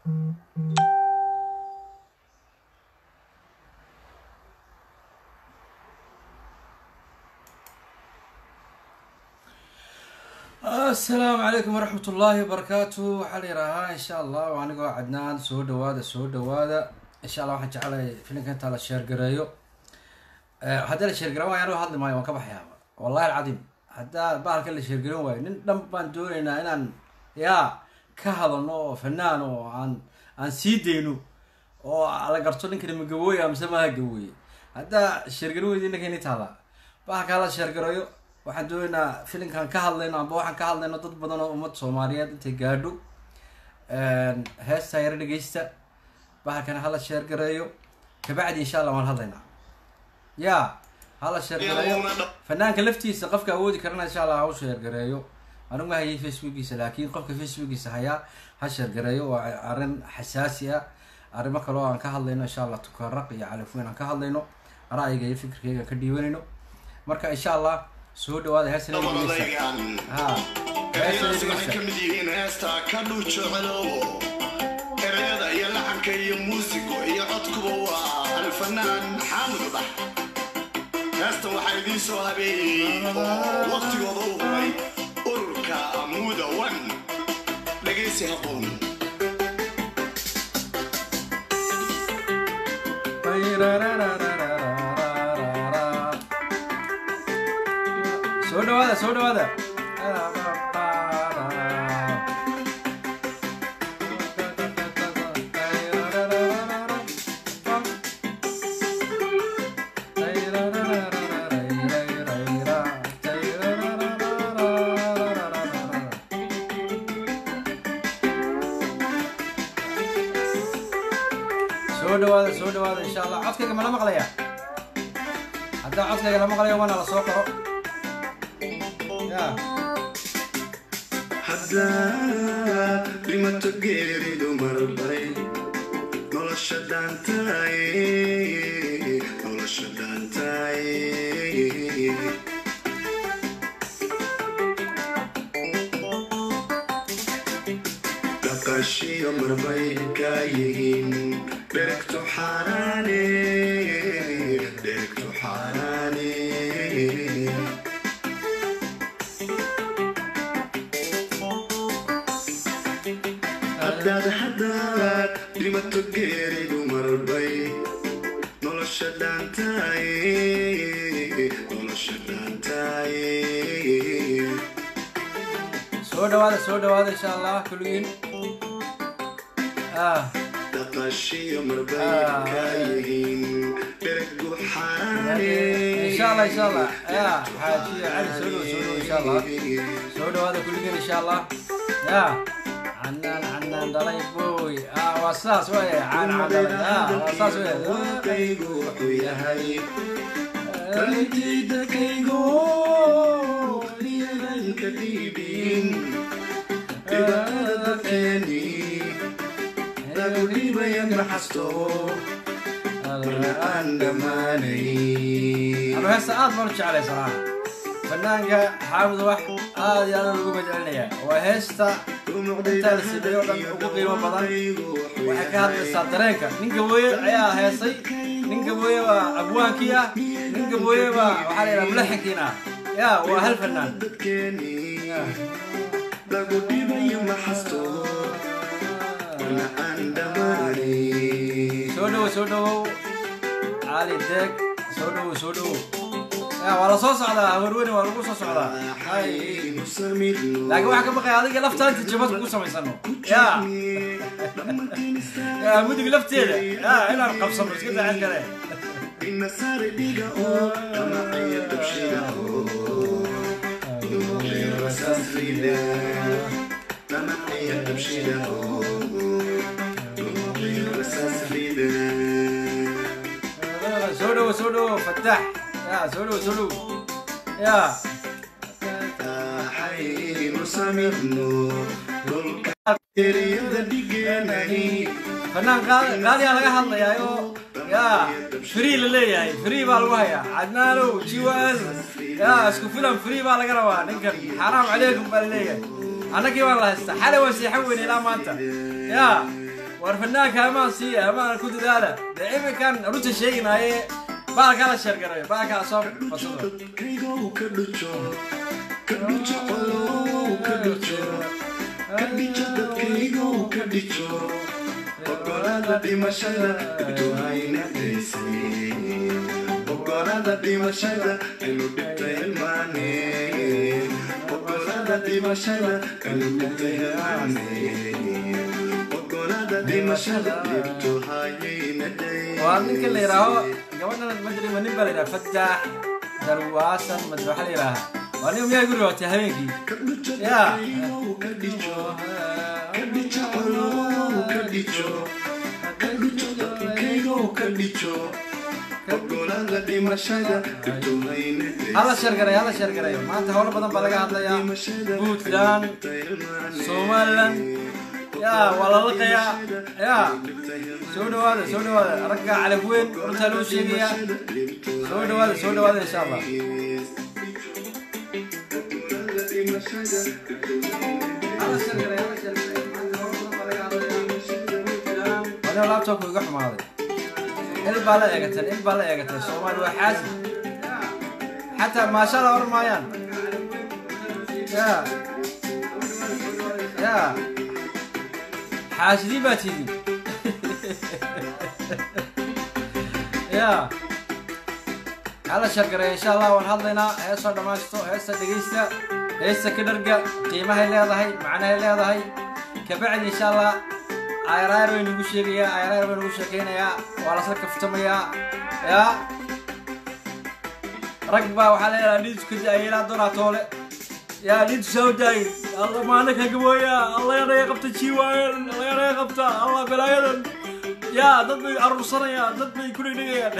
asalaamu calaykum waraxmat ullaahi wabarakaatu waxaa la yidhaahaa insha allah waa anigoo cadnaan soo dhawaada soo dhawaada insha allah waxaan jeclahay filinka intaa la sheergareeyo haddii la sheergaran waayo anigo hadli maayo waan ka baxayaaba wallahi alcadiim haddaa bahalka la sheergaran waayo nin dhan baan doonaynaa inaan yaa ka hadalno oo fanaan oo aan aan sii dayno oo la garto ninkani ma gabooya mise maha gabooye haddaa sheergaran weydi ninka ini taala bahalka hala sheergareeyo waxaan doonaynaa filinkan ka hadlayno amba waxaan ka hadlayno dad badan oo ummad soomaaliyeed intay gaadho heestaa yaro dhegeysta bahalkana hala sheergareeyo kabacdi insha allah waan hadlaynaa ya hala sheergareeyo fanaanka laftiisa qofka awoodi karana insha allah ha u sheergareeyo anigu ma hayay facebookiisa laakiin qofka facebookiisa hayaa ha sheergareeyo waa arrin xasaasi ah arrimo kale oo aan ka hadlayno insha allah tukaraq iyo califweyn aan ka hadlayno ra'yiga iyo fikirkeyga ka dhiibanayno marka insha allah soo dhawaada heestan ha waxay ka mid yihiin heestaa ka dhuujecelo ereyada iyo laxanka iyo muusigo iyo codkuba waa alfanaan xaamud bax heestan waxaa idiin soo habeeyey oo waqtigooda u huray ururka amuuda wan dhegaysi haboon soo dhawaada soo dhawaada soo dhawaada soo dhawaada insha allah codkayga ma la maqlaya haddaa codkayga la maqlayo waana la soo qoro ya haddaad dhimato geeridu marbay nolosha dhaantaay nolosha dhaantaay dhaqashiyo marbay kaa yihiin dheregto xaaraane dheregto xaaraane haddaad haddaad dhimato geeridu marbay nolosha dhaantaay nolosha dhaantaay soo dhawaada soo dhawaada insha allah kulligiin ah dhaqashiyo marbay kaa yihiin dheregu xaaraane insha allah insha allah ya xaajiya cali soo dhawo soo dhawo insha allah soo dhawaada kulligiin insha allah ya canaan canaan dhalay boy ah waa sidaas wey canaan dhalay ah waa saas wey Muuqaygu wuxuu yahay qalbiidakaygu liyadanka dhiibin dhibaatada dadkeeni lagu dhibaya maxasto marna aan dhammaanay anu heesta aad baan u jeclay sanaa fanaanka xaamud wax aad iyo aad lagu majelinaya waa heesta intaa la sameeyo o dhan ugu qiimo badan waxay ka hadlaysaa dareenka nin gabooye ayaa heesay nin gabooye baa abwaankii ah nin gabooye baa waxaa la yidhaha mulaxinkiin ah ya waa hal fanaan dadkeeni lagu dhibayo maxasto marna aan dhammaanay soo dhawo soo dhawow cali deeg soo dhawow soo dhawow ya waa la soo socdaa warweyne waa lagu soo socdaa hay aynu samirno laakiin waxaa ka baqaya adiga laftaanta jabad ku samaysano ya ya mudug lafteeda ya inaan qabsano iska daacad kale inasare dhiga oo dhamacaya dabshida oo nuuqiyo rasaasrida dhamacaya dabshida oo nuuqiyo rasaasrida soo dhawo soo dhawo fataax ya soo dhawo soo dhawo ya waxaynu samirno dhulka eriyada dhigeenay fanaan qaali qaaliyaa laga hadlayaa oo ya free la leeyahay free baa lagu hayaa cadnaanow jiwaal ya isku filan free baa laga rabaa ninkan xaraam calaykum baa la leeyahay annagii baan la haystaa xalay waan seexan weyne ilaa maanta ya war fanaanka amaan siiya amaan ku dadaala dee iminkan runta sheeginaaye baalkaa la sheergaray baalkaa soo fasado dadkaygow ka dhujo ka dhujo colow ka dhujo ka dhijo dadkaygow ka dhijo ogolada dhimashada dhibtu hayna daysay ogolada dhimashada aynu dhibtay hilmaane ogolada dhimashada aynu dhibtay hilmaane ogolada dhimashada dhibtu hayna daysay waa ninka la yidhaaho gabadhan madriba nin baa la yidhaha fataax darwaasan mad waxaa la yidhaaha waa nin miyaa guri watay habeenkii ka dhujo yaa dadkaygow ka dhijo ka dhijo colow ka dhijo ka dhijo dadkaygow ka dhijo ogolada dhimashada dhibtu hayna hala sheergaray hala sheergaray maanta howlo badan baa laga hadlayaa puntland somaliland yaa waa la laqayaa yaa soo dhawaada soo dhawaada ragga calaf weyn runtaa loo sheegayaa soo dhawaada soo dhawaada insha allah hala sheergaray hala sheergaray maanta howlo badan baa laga hadlayaa anigoo laptopku iga xumaaday il baa la eegatay il baa la eegatay soomaali waa xaasi xataa maasha la oran maayaan ya ya xaasidiin baa tidin ya hala shargaray insha allah waan hadlaynaa heesoo dhammaysto heesta dhegaysta heesta ka dharga qiimahay leedahay macnahay leedahay kabacdi insha allah ayraayar bay nagu sheegayaa ayraayar bay nagu sheekaynayaa waa lasla kaftamayaa ya rag baa waxaa leedaha dhiidku daayelaa doonaa toole yaa dhiidku soo daayay alla maana ka gabooya alla yanaga qabta jiwaan alla yanaga qabta alla balaayadan yaa dad bay aruursanayaan dad bay ku dhigdhigayaan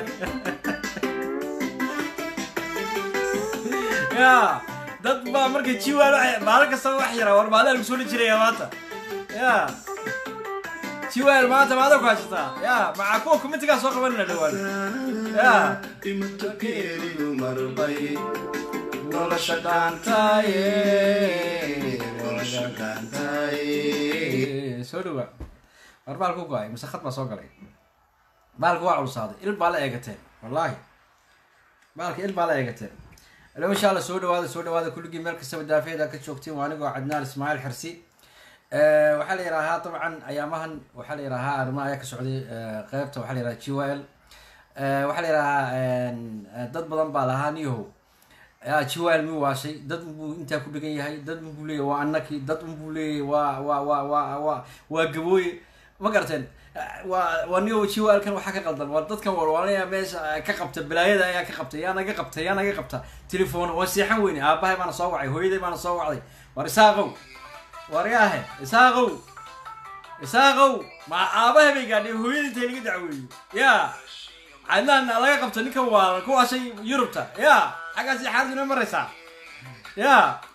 yaa dad baa marka jiwaan maalin kastaba wax yara war maalin lagu soo dhijiraya maanta yaa jiwaan maanta maada ku haysataa yaa maxaa kuwa kumitigaa soo qabanina dhawaan yaa dhimato geeridu marbay nolosha dhaantaaye nolosha dhaantaaye soo dhawa war baalku go-ay mise khad baa soo galay baalku waa culusaaday il baa la eegateen wallaahi baalka il baa la eegateen alo insha alla soo dhawaada soo dhawaada kulligii meel kastaba daafeeda ka joogtiin waa anigoo cadnaan ismaaciil xirsi waxaa la yidhaahaa dabcan ayaamahan waxaa la yidhaahaa arrimaha ayaa ka socday qeybta waxaa la yidhaha g l waxaa la yidhahaa dad badan baa lahaa niyahow jiwaal mi waashay dad unbuu intaa ku dhegan yahay dad unbuu leeyahy waa anaki dad unbuu leeyahy waa waa waa waa waa waa gabooye ma garateen waa waa niyo jiwaalkan waxaa ka qaldan waa dadkan warwaanaya meesha ka qabta balaayada ayaa ka qabta yaa naga qabta yaa naga qabta telefoon waa seexan weyne aabahay baana soo wacay hooyaday baana soo wacday war isaaqow war yaahe isaaqow isaaqow ma aabahay bay gaadhay hooyada intay laga dacweeyo yaa cadnaan laga qabto ninkan waa ku washay yurubta ya xaggaasi xaalad inoo maraysaa ya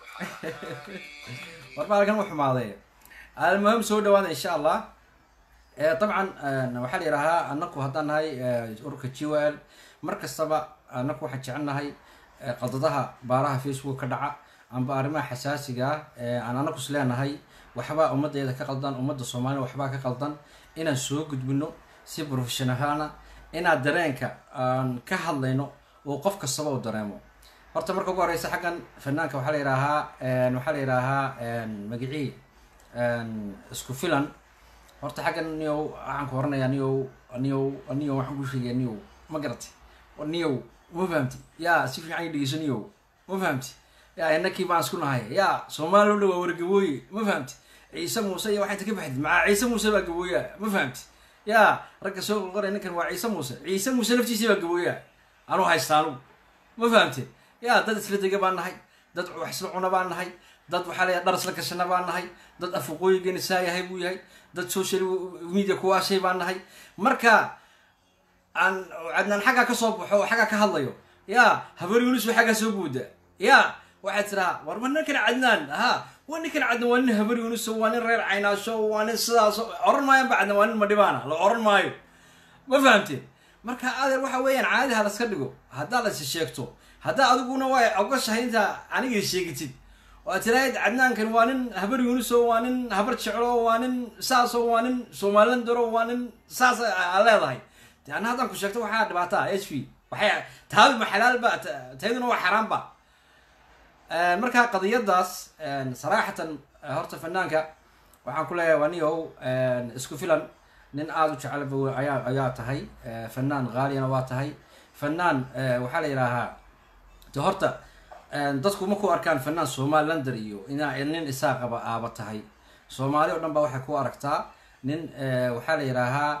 war baalkan u xumaaday almuhim soo dhawaada insha allah dabcan waxaa la yidhahaa anaku haddaan nahay ururka g w l mar kastaba anaku waxaan jecel nahay qaldadaha baaraha facebook ka dhaca amba arrimaha xasaasiga ah aan anaku is leenahay waxbaa ummaddeeda ka qaldan ummadda soomaalida waxbaa ka qaldan inaan soo gudbino si professionalana inaad dareenka aan ka hadlayno oo qof kastaba u dareemo horta marka ugu horeysa xaggan fanaanka waxaa la yidhaahaa waxaa la yidhaahaa magicii isku filan horta xaggan niyow waxaan ku horanayaa niyow niyow niyow waxaan ku sheegaya niyow ma garatay niyow ma fahamti yaa si fiican dhegeyso niyow ma fahamti yaa inakii baan isku nahay yaa soomaali o dhan waa wargabooye ma fahamti ciise muuse iyo waxaa inta ka baxdid macaa ciise muuse baa gabooya ma fahamti yaa ragga soo qolqoray ninkan waa ciise muuse ciise muuse laftiisii baa gabooya anuu haysta anugu ma fahamte yaa dad isla dega baan nahay dad wax isla cuna baan nahay dad waxaa leeyahay dhar isla gashana baan nahay dad afaqooyigeena saa yahay buu yahay dad social media kuwaashay baan nahay marka aan cadnaan xaggaa ka soo baxo oo xaggaa ka hadlayo yaa habar yunis waa xaggaa soo buuda yaa waxaad tiraa war ma ninkan cadnaan ha waa ninkan cadnaan waa nin habar yunis waa nin reer caynaasho waa nin sidaas oran maayan ba cadnaan waa nin madhibaana la oran maayo ma fahamteen marka adeer waxa weeyaan caadi ha laska dhigo haddaa lasi sheegto haddaa adiguna waa ogashahay intaa aniga sheegatid oo aad tiraahid cadnaankan waa nin habar yuuniso waa nin habar jeclo waa nin saaso waa nin somalilandaro waa nin saas aa leedahay de anna haddaan ku sheegto waxaa dhibaataa h v waxay taadu ma xalaalba tayduna waa xaaraanba marka qadiyadaas saraxatan horta fanaanka waxaan ku leeyahay waa niyow isku filan nin aada u jecelba ayaa ayaa tahay fanaan haaliyana waa tahay fanaan waxaa la yidhaahaa de horta dadku ma ku arkaan fanaan somalilander iyo ina nin isaaqaba aaba tahay soomaali o dhan ba waxay ku aragtaa nin waxaa la yidhaahaa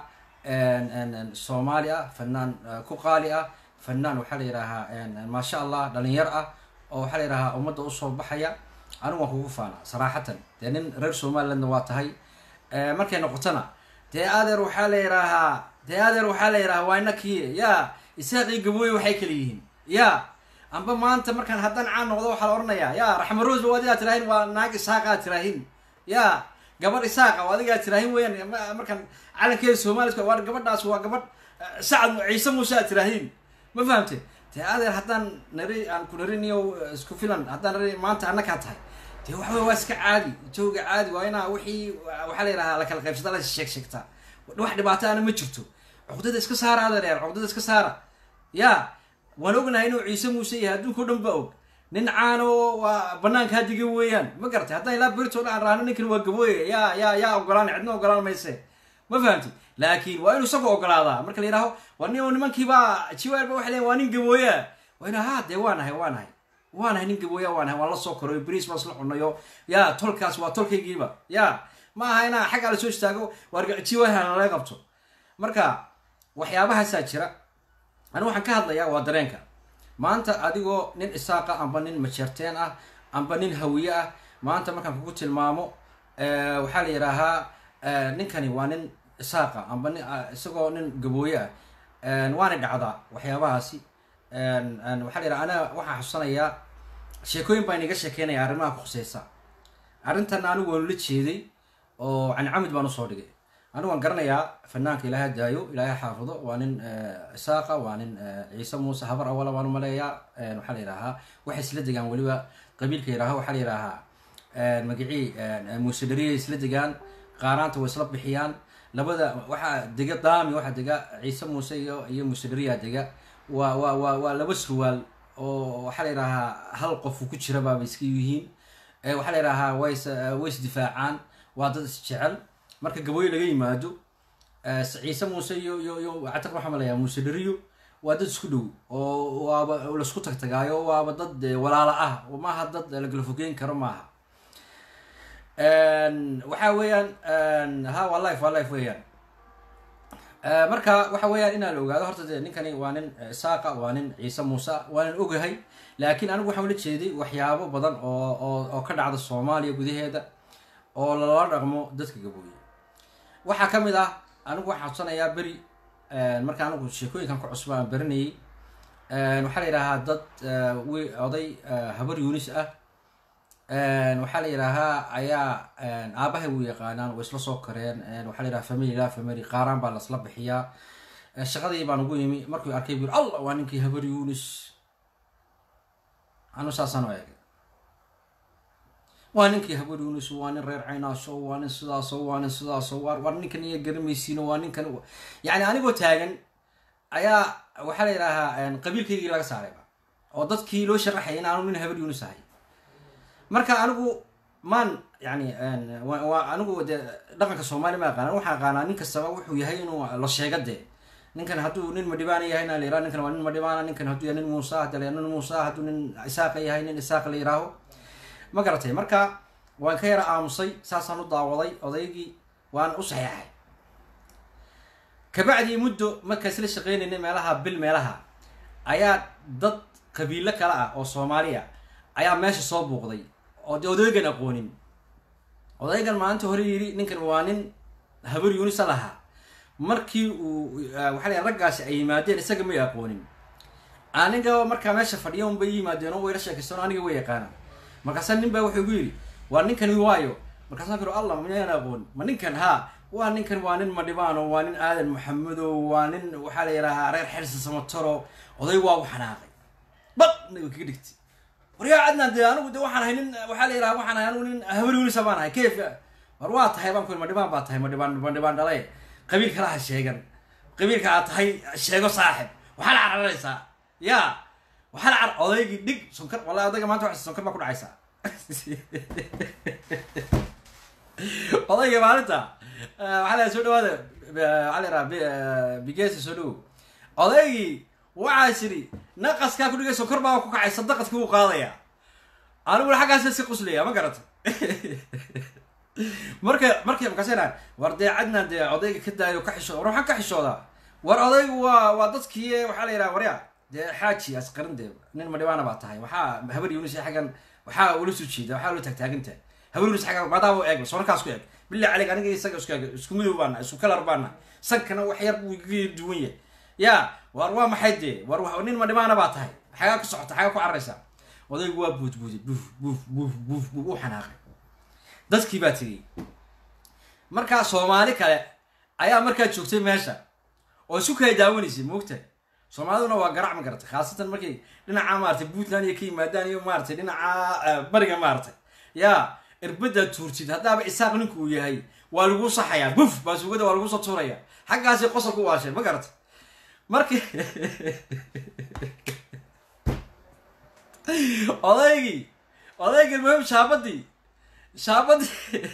soomaali ah fanaan ku qaali ah fanaan waxaa la yidhaahaa maasha allah dhalinyar ah oo waxaa la yidhahaa ummadda usoo baxaya anigu waan kugu faana saraxatan dee nin reer somalilandna waa tahay markay noqotona dee adeer waxaa la yidhaahaa dee adeer waxaa la yidhahaa waa inakii ya isaaqii gabooye waxay kala yihiin ya amba maanta markaan haddaan caan noqdo waxaa la odhanayaa ya raxma rose ba adigaa tiraahin waa naag isaaqaa tiraahin ya gabadh isaaqa oo adigaa tiraahin weeyaan markaan calankeeda soomaalidka waa gabadhaas waa gabadh sacad ciise muuse aad tiraahin ma fahamte dee adeer haddaan nari aan ku nariniyo isku filan haddaan nari maanta annakaa tahay dee waxa wey waa iska caadi jooga caadi waa inaa wixii waxaa la yidhahaa lakala qaybsata la sheeg sheegtaa wax dhibaato ana ma jirto cuqdada iska saara adeer cuqdada iska saara ya waan ognahay inuu ciise muuse yahay adduunka o dhan ba og nin caano waa banaanka hadiga weeyaan ma garatay haddaan ilaa berito dhan raano ninkan waa gabooye ya ya yaa ogolaan cidna ogolaan mayse ma fahamti laakiin waa inuu isagu ogolaadaa marka la yidhaaho waa nin nimankiiba jiwaarba waxay leeyin waa nin gabooyaa waa ina ha dee waa nahay waa nahay waa nahay nin gabooya waa nahay waan la soo korayo bris baan isla cunayo ya tolkaas waa tolkaygiiba ya ma aha inaa xaggaa lasoo istaago waar jiwaarhana laga qabto marka waxyaabahaasaa jira anigu waxaan ka hadlayaa waa dareenka maanta adigoo nin isaaqa amba nin majeerteen ah amba nin hawiye ah maanta markaan kugu tilmaamo waxaa la yidhaahaa ninkani waa nin isaaqa amba nin isagoo nin gabooye ah waana dhacdaa waxyaabahaasi waxaa la yidhaha anaga waxaan xusanayaa sheekooyin baan inaga sheekeynaya arrimaha ku khuseysa arrintan anigu waanu la jeeday oo cancamid baan usoo dhigay anigu waan garanayaa fanaanka ilaahay daayo ilaahay xaafido waa nin isaaqa waa nin ciise muuse habar awala baan umaleeyaa waxaa la yidhaahaa waxay isla degaan weliba qabiilka yidhaaha waxaa la yidhaahaa magacii muuse dhariyay isla degaan qaaraanta way isla bixiyaan labada waxaa dega daami waxaa dega ciise muuse iyo iyo muuse dhariyaa dega waa waa waa waa laba surwaal oo waxaa la yidhaahaa hal qofu ku jira baaba iska yihiin waxaa la yidhaahaa ways way isdifaacaan waa dad isjecel marka gabooye laga yimaado ciise muuse iyo iyo iyo catiq waxaa malayaa muuse dhariyo waa dad isku dhow oo waaba laisku tagtagaayo waaba dad walaalo ah maaha dad lagala fogeyn karo maaha waxa weeyaan ha waa life waa life weeyaan marka waxa weeyaan inaa la ogaado horta de ninkani waa nin isaaqa waa nin ciise muuse waanan ogahay laakiin anigu waxaan ula jeeday waxyaabo badan oo oo oo ka dhacda soomaaliya gudaheeda oo lala dhaqmo dadka gabooye waxaa ka mid ah anigu waxaan codsanayaa beri marka anigu sheekooyinkan ku cusba aan baranayay waxaa la yidhaahaa dad wi oday habar yuunis ah waxaa la yidhaahaa ayaa aabahay u yaqaanaan way isla soo kareen waxaa la yidhaha family la family qaaraan baa lasla bixiyaa shaqadii baan ugu yimi markuu arkay buu allah waa ninkii habar yuunis anu saasaan u eegay waa ninkii habar yuunis waa nin reer caynaaso waa nin sidaaso waa nin sidaaso war war ninkan iyo garamaysiino waa ninkan yacni anigoo taagan ayaa waxaa la yidhaahaa qabiilkaygii laga saarayba oo dadkii loo sharaxayay in aanu nin habar yuunis ahay marka anigu maan yani waa anigu de dhaqanka soomaaliya ma aqaana waxaan aqaanaa nin kastaba wuxuu yahay inuu la sheega dee ninkan hadduu nin madhibaana yahay na la yiraha ninkan waa nin madhibaana ninkan hadduu yahay nin muusa hadda la nin muusa hadduu nin isaaqa yahay nin isaaqa la yiraaho ma garatay marka waan ka yara aamusay saasaan u daawaday odaygii waan u saxeexay kabacdii muddo markaa isla shaqeynayna meelaha bil meelaha ayaa dad qabiilo kale ah oo soomaaliya ayaa meesha soo buuqday oo de odaygan aqoonin odaygan maalinta hore yidhi ninkan waa nin habar yuunisa lahaa markii uu waxaa la raggaasi ay yimaadeen isaga may aqoonin aniga markaa meesha fadhiya un bay yimaadeen oo wayla sheekaysteen aniga way yaqaanaan markaasa nin baa wuxuu igu yidhi waa ninkani waayo markaasaan kiro allah minaan aqoon ma ninkan haa waa ninkan waa nin madhibaano waa nin aadan maxamedo waa nin waxaa la yidhaahaa reer xersi samataro oday waa u xanaaqay bal naga kaga dhigtay waryaa cadnaan dee anigu de waxaan ahay nin waxaa la yidhaha waxaan ahay anigu nin habar yunisa baan ahay kayf war waa tahay baan ku ma dhibaan baa tahay ma dhibaan ma dhibaan dhalay qabiil kala ha sheegan qabiilka aad tahay sheego saaxib waxaa la cararaysaa ya waxaa la car odaygii dhig sonkar wallahi odayga maanta wax sonkar baa ku dhacaysaa odayga maalinta waxaa la soo dhawaada waxaa la yidhaha bigesi soo dhawow odaygii waxaa siri naqaskaa ku dhigay sonkor baa ku kacay sadaqadkii wuu qaadaya aniguna xaggaas iska quslaya ma garata marka markay makaaseenaan war dee cadnaan dee odayga ka daayo ka xishooda war waxaan ka xishoodaa war odaygu waa waa dadkii waxaa la yidhaha warya dee xaaji asqarin dee nin madhibaana baa tahay waxaa habar yunis xaggan waxaa ula soo jeeda waxaa ula taagtaaginta habar yunis xaggan maadaama u eeg soonkaas ku eeg bilaa calig aniga isaga isku eeg isku midow baana isku kalar baana sankana wax yar buu iga duwan yahay ya war waa maxay dee war nin madhibaana baa tahay xagaa ku socota xagaa ku cararaysaa odaygu waa buudbuuday buuf buuf buuf buuf buuf u xanaaqay dadkii baa tegey markaa soomaali kale ayaa markaa joogtay meesha oo isu kala daawanaysay moogtahay soomaaliduna waa garac ma garatay khaasatan markay dhinaca maaratay puntland iyo ka yimaadaan iyo maaratay dhinaca bariga maaratay yaa irbaddaa tuurtid haddaaba isaaq ninku uu yahay waa lagu saxayaa buf baasugada waa lagu soo tuuraya xaggaasi qosol ku waashay ma garatay markii odaygii odaygii muhim shaabadii shaabadii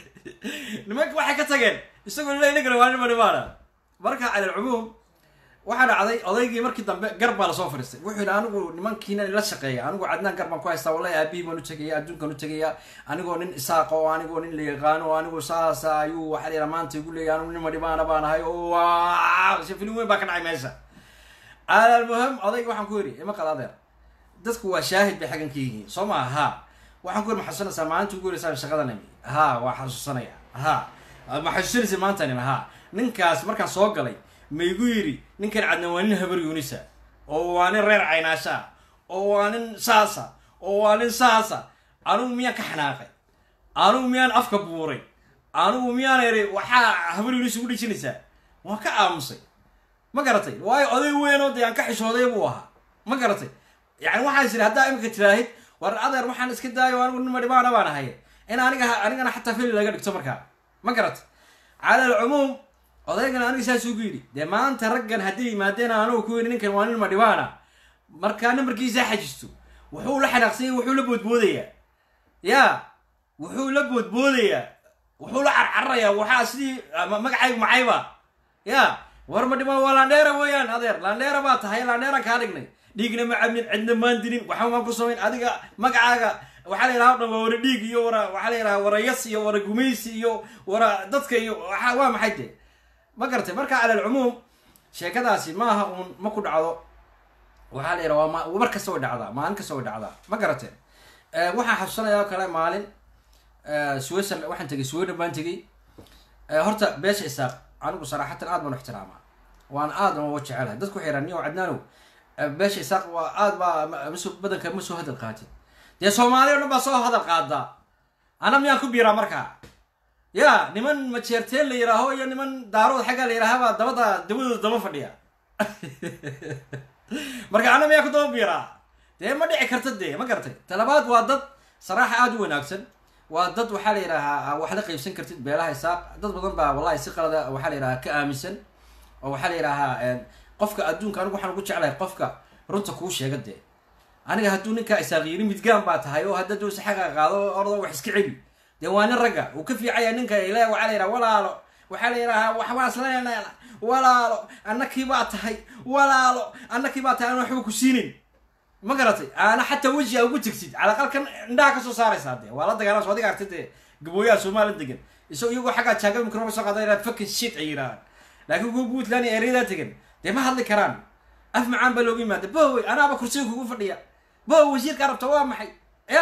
nimanka waxay ka tageen isagoo lila inagana waa nima dhimaana marka cala alcumuum waxaa dhacday odaygii markii dambe gar baa lasoo fadhiistay wuxuu yidhi anigu nimankiina la shaqeeya anigu cadnaan gar baan ku haystaa wallahi aabihii baan u tegaya adduunkan u tegaya anigoo nin isaaqa oo anigoo nin la yaqaano oo anigu saasa ayuu waxaa la yidhaha maanta igu leeyahy anigu nima dhimaana baan ahay oo waa filim weyn baa ka dhacay meesha cala almuhim odayga waxaan ku yidhi ima qala adeer dadku waa shaahid bay xaggan ka yihiin soo maa ha waxaan ku yidhi ma xasuusanaysaa maalinta ugu horeysaan shaqadan imi ha waa xasuusanaya ha ma xasuusanaysa maantan imi ha ninkaas markaan soo galay ma igu yidhi ninkan cadna waa nin habar yuunisa oo waa nin reer caynaasha oo waa nin saasa oo waa nin saasa anugu miyaan ka xanaaqay anugu miyaan afka buuray anugu miyaan eri waxaa habar yuunis ugu dhijinaysaa waan ka aamusay ma garatay waayo oday weynoo dee aan ka xishooday buu ahaa ma garatay yani waxaan is iri haddaa imika tiraahid war adeer waxaan iska daayo anigu nima dhibaana baan ahay in aniga anigana xataa fili laga dhigto markaa ma garatay cala alcumuum odaygana aniga saas ugu yidhi dee maanta raggan hadday yimaadeen anugu ku yidhi ninkan waa nin madhibaana markaa nambarkiisaa xajisto wuxuu la xanaaqsanya wuxuu la boodboodayaa ya wuxuu la boodboodayaa wuxuu la carcararayaa waxaa sidii magacaygu macayba ya war madhibaan waa laandheera weeyaan adeer laandheera baa tahay laandheeraan kaa dhignay dhiigna ma cabnin cidna maan dilin waxba maan ku samayn adiga magacaaga waxaa la yidhaha o dhan waa wara dhiig iyo wara waxaa la yidhaha wara yas iyo wara gumaysi iyo wara dadka iyo waa maxay dee ma garatay marka cala alcumuum sheekadaasi maaha uun ma ku dhacdo waxaa la yidhaha waa mar kasta way dhacdaa maalin kasta way dhacdaa ma garatee waxaan xasuusanaya oo kale maalin switzerland waxaan tegay sweden baan tegay horta beesha isaaq anigu saraxatan aad baan u ixtiraamaa waan aad baan uga jecelahay dadku waxay yidhahan niyo cadnaanow beesha isaaq waa aad baa maso badanka ma soo hadal qaatid dee soomaali o dhan baa soo hadal qaadaa ana miyaan ku biiraa markaa ya niman majeerteen la yidhaaho iyo niman daarood xaggaa la yidhaahaba dabada dawadooda daba fadhiya marka ana miyaa ku daba biiraa dee ma dhici karta dee ma garatay talabaad waa dad saraaxa aada u wanaagsan waa dad waxaa la yidhaahaa wax la qaybsan kartid beelaha isaaq dad badan baa wallahi si qalada waxaa la yidhahaa ka aaminsan oo waxaa la yidhaahaa qofka adduunka anigu waxaan ugu jeclahay qofka runta kuu sheega dee aniga hadduu ninkaa isaaq yiri midgaan baa tahay oo hadda duu si xaqa qaado ordo wax iska celi dee waa nin ragga uu ka fiicaya ninka ile waxaa la yidhaha walaalo waxaa la yidhahaa waxbaas leeneena walaalo annakii baa tahay walaalo annakii baa tahay aan waxba ku siinin ma garatay aana xataa weji a ugu tegsid calaqalkan indhaha kasoo saaraysaa dee waa la dagaalan so adiga artay dee gabooyaha somalilan degan isagoo iyagoo xaggaa jaaga microba soo qaada inaad fakin shit ay yidhahaan laakiin kuwa puntland iyo ereyadaa tegan dee ma hadli karaan af macaan baa looga yimaada bowe anaaba kursiga kugu fadhiya bowe wasiirka arabta waa maxay ya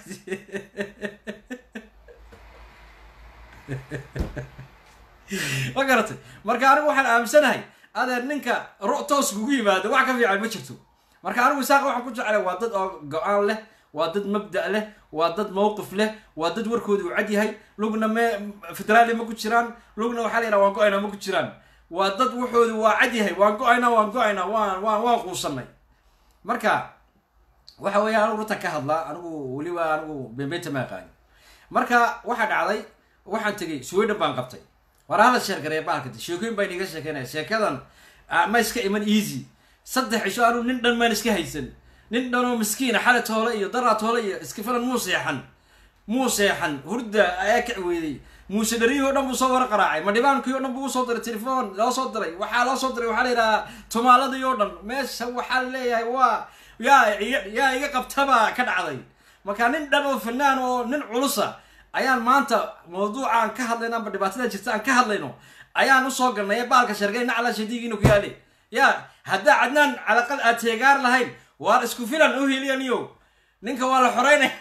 ma garatay marka anigu waxaan aaminsanahay adeer ninka ro toos kugu yimaado wax ka fiican ma jirto marka anigu isaaq waxaan ku jeclay waa dad oo go-aan leh waa dad mabda' leh waa dad mawqif leh waa dad warkooda uu cad yahay lugna me federaali ma ku jiraan lugna waxaa la yidhaha waan go-aynaa ma ku jiraan waa dad waxooda waa cad yahay waan go-aynaa waan go-aynaa waan waan waan quusanay marka waxa weeya anigu runtan ka hadlaa anigu weliba anigu bembeynta ma aqaani marka waxaa dhacday waxaan tegay sweden baan qabtay war hala sheergareeya baalka sheekooyin baan iga sheekeynaya sheekadan ma iska iman easy saddex cisho anigu nin dhan maan iska haysan nin dhanoo miskiina xale toole iyo daraa toole iyo iska filan muu seexan muu seexan hurda ayaa kac weydey muuse dhariyihii o dhan buu soo wara qaraacay madhibaankii o dhan buu usoo diray telefoon loo soo diray waxaa loo soo diray waxaa la yidhahaa tumaaladii o dhan meesha waxaa leeyahay waa yaa yaa iga qabtaba ka dhacday marka nin dhan oo fanaan oo nin culusa ayaan maanta mawduucaan ka hadlayno amba dhibaatada jirta aan ka hadlayno ayaan usoo galnay baalka shargay nacla shadiigiinu ku yaale ya haddaa cadnaan calaqal aad teegaar lahayn waar isku filan u heliyaniyo ninka waa la xoreynaya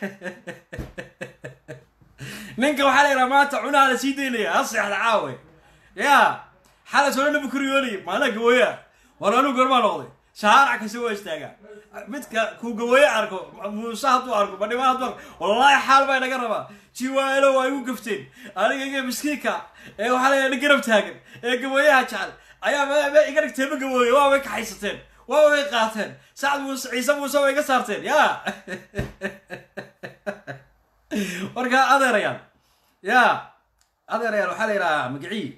ninka waxaa la yidhaha maanta cunaha la sii daynaya ha seexda caawe ya xalas hore nabi kuriyoonay maalaa gawooya war anuu gormaa noqday shahaarac kasi waa istaagaa midka kuu gawooye arko muuse hadduu arko madhibaan hadduu arko wallaahi xaal baa inaga rabaa jiwaalo waa igu gafteen aniga iga miskiinka ee waxaa la yidhaha garab taagan ee gawooyaha jecel ayaa iga dhigteema gawooye waa way kaxaysateen waa way qaateen sacad muuse ciise muuse way iga saarteen ya marka adeerayaan ya adeerayaal waxaa la yidhahaa magicii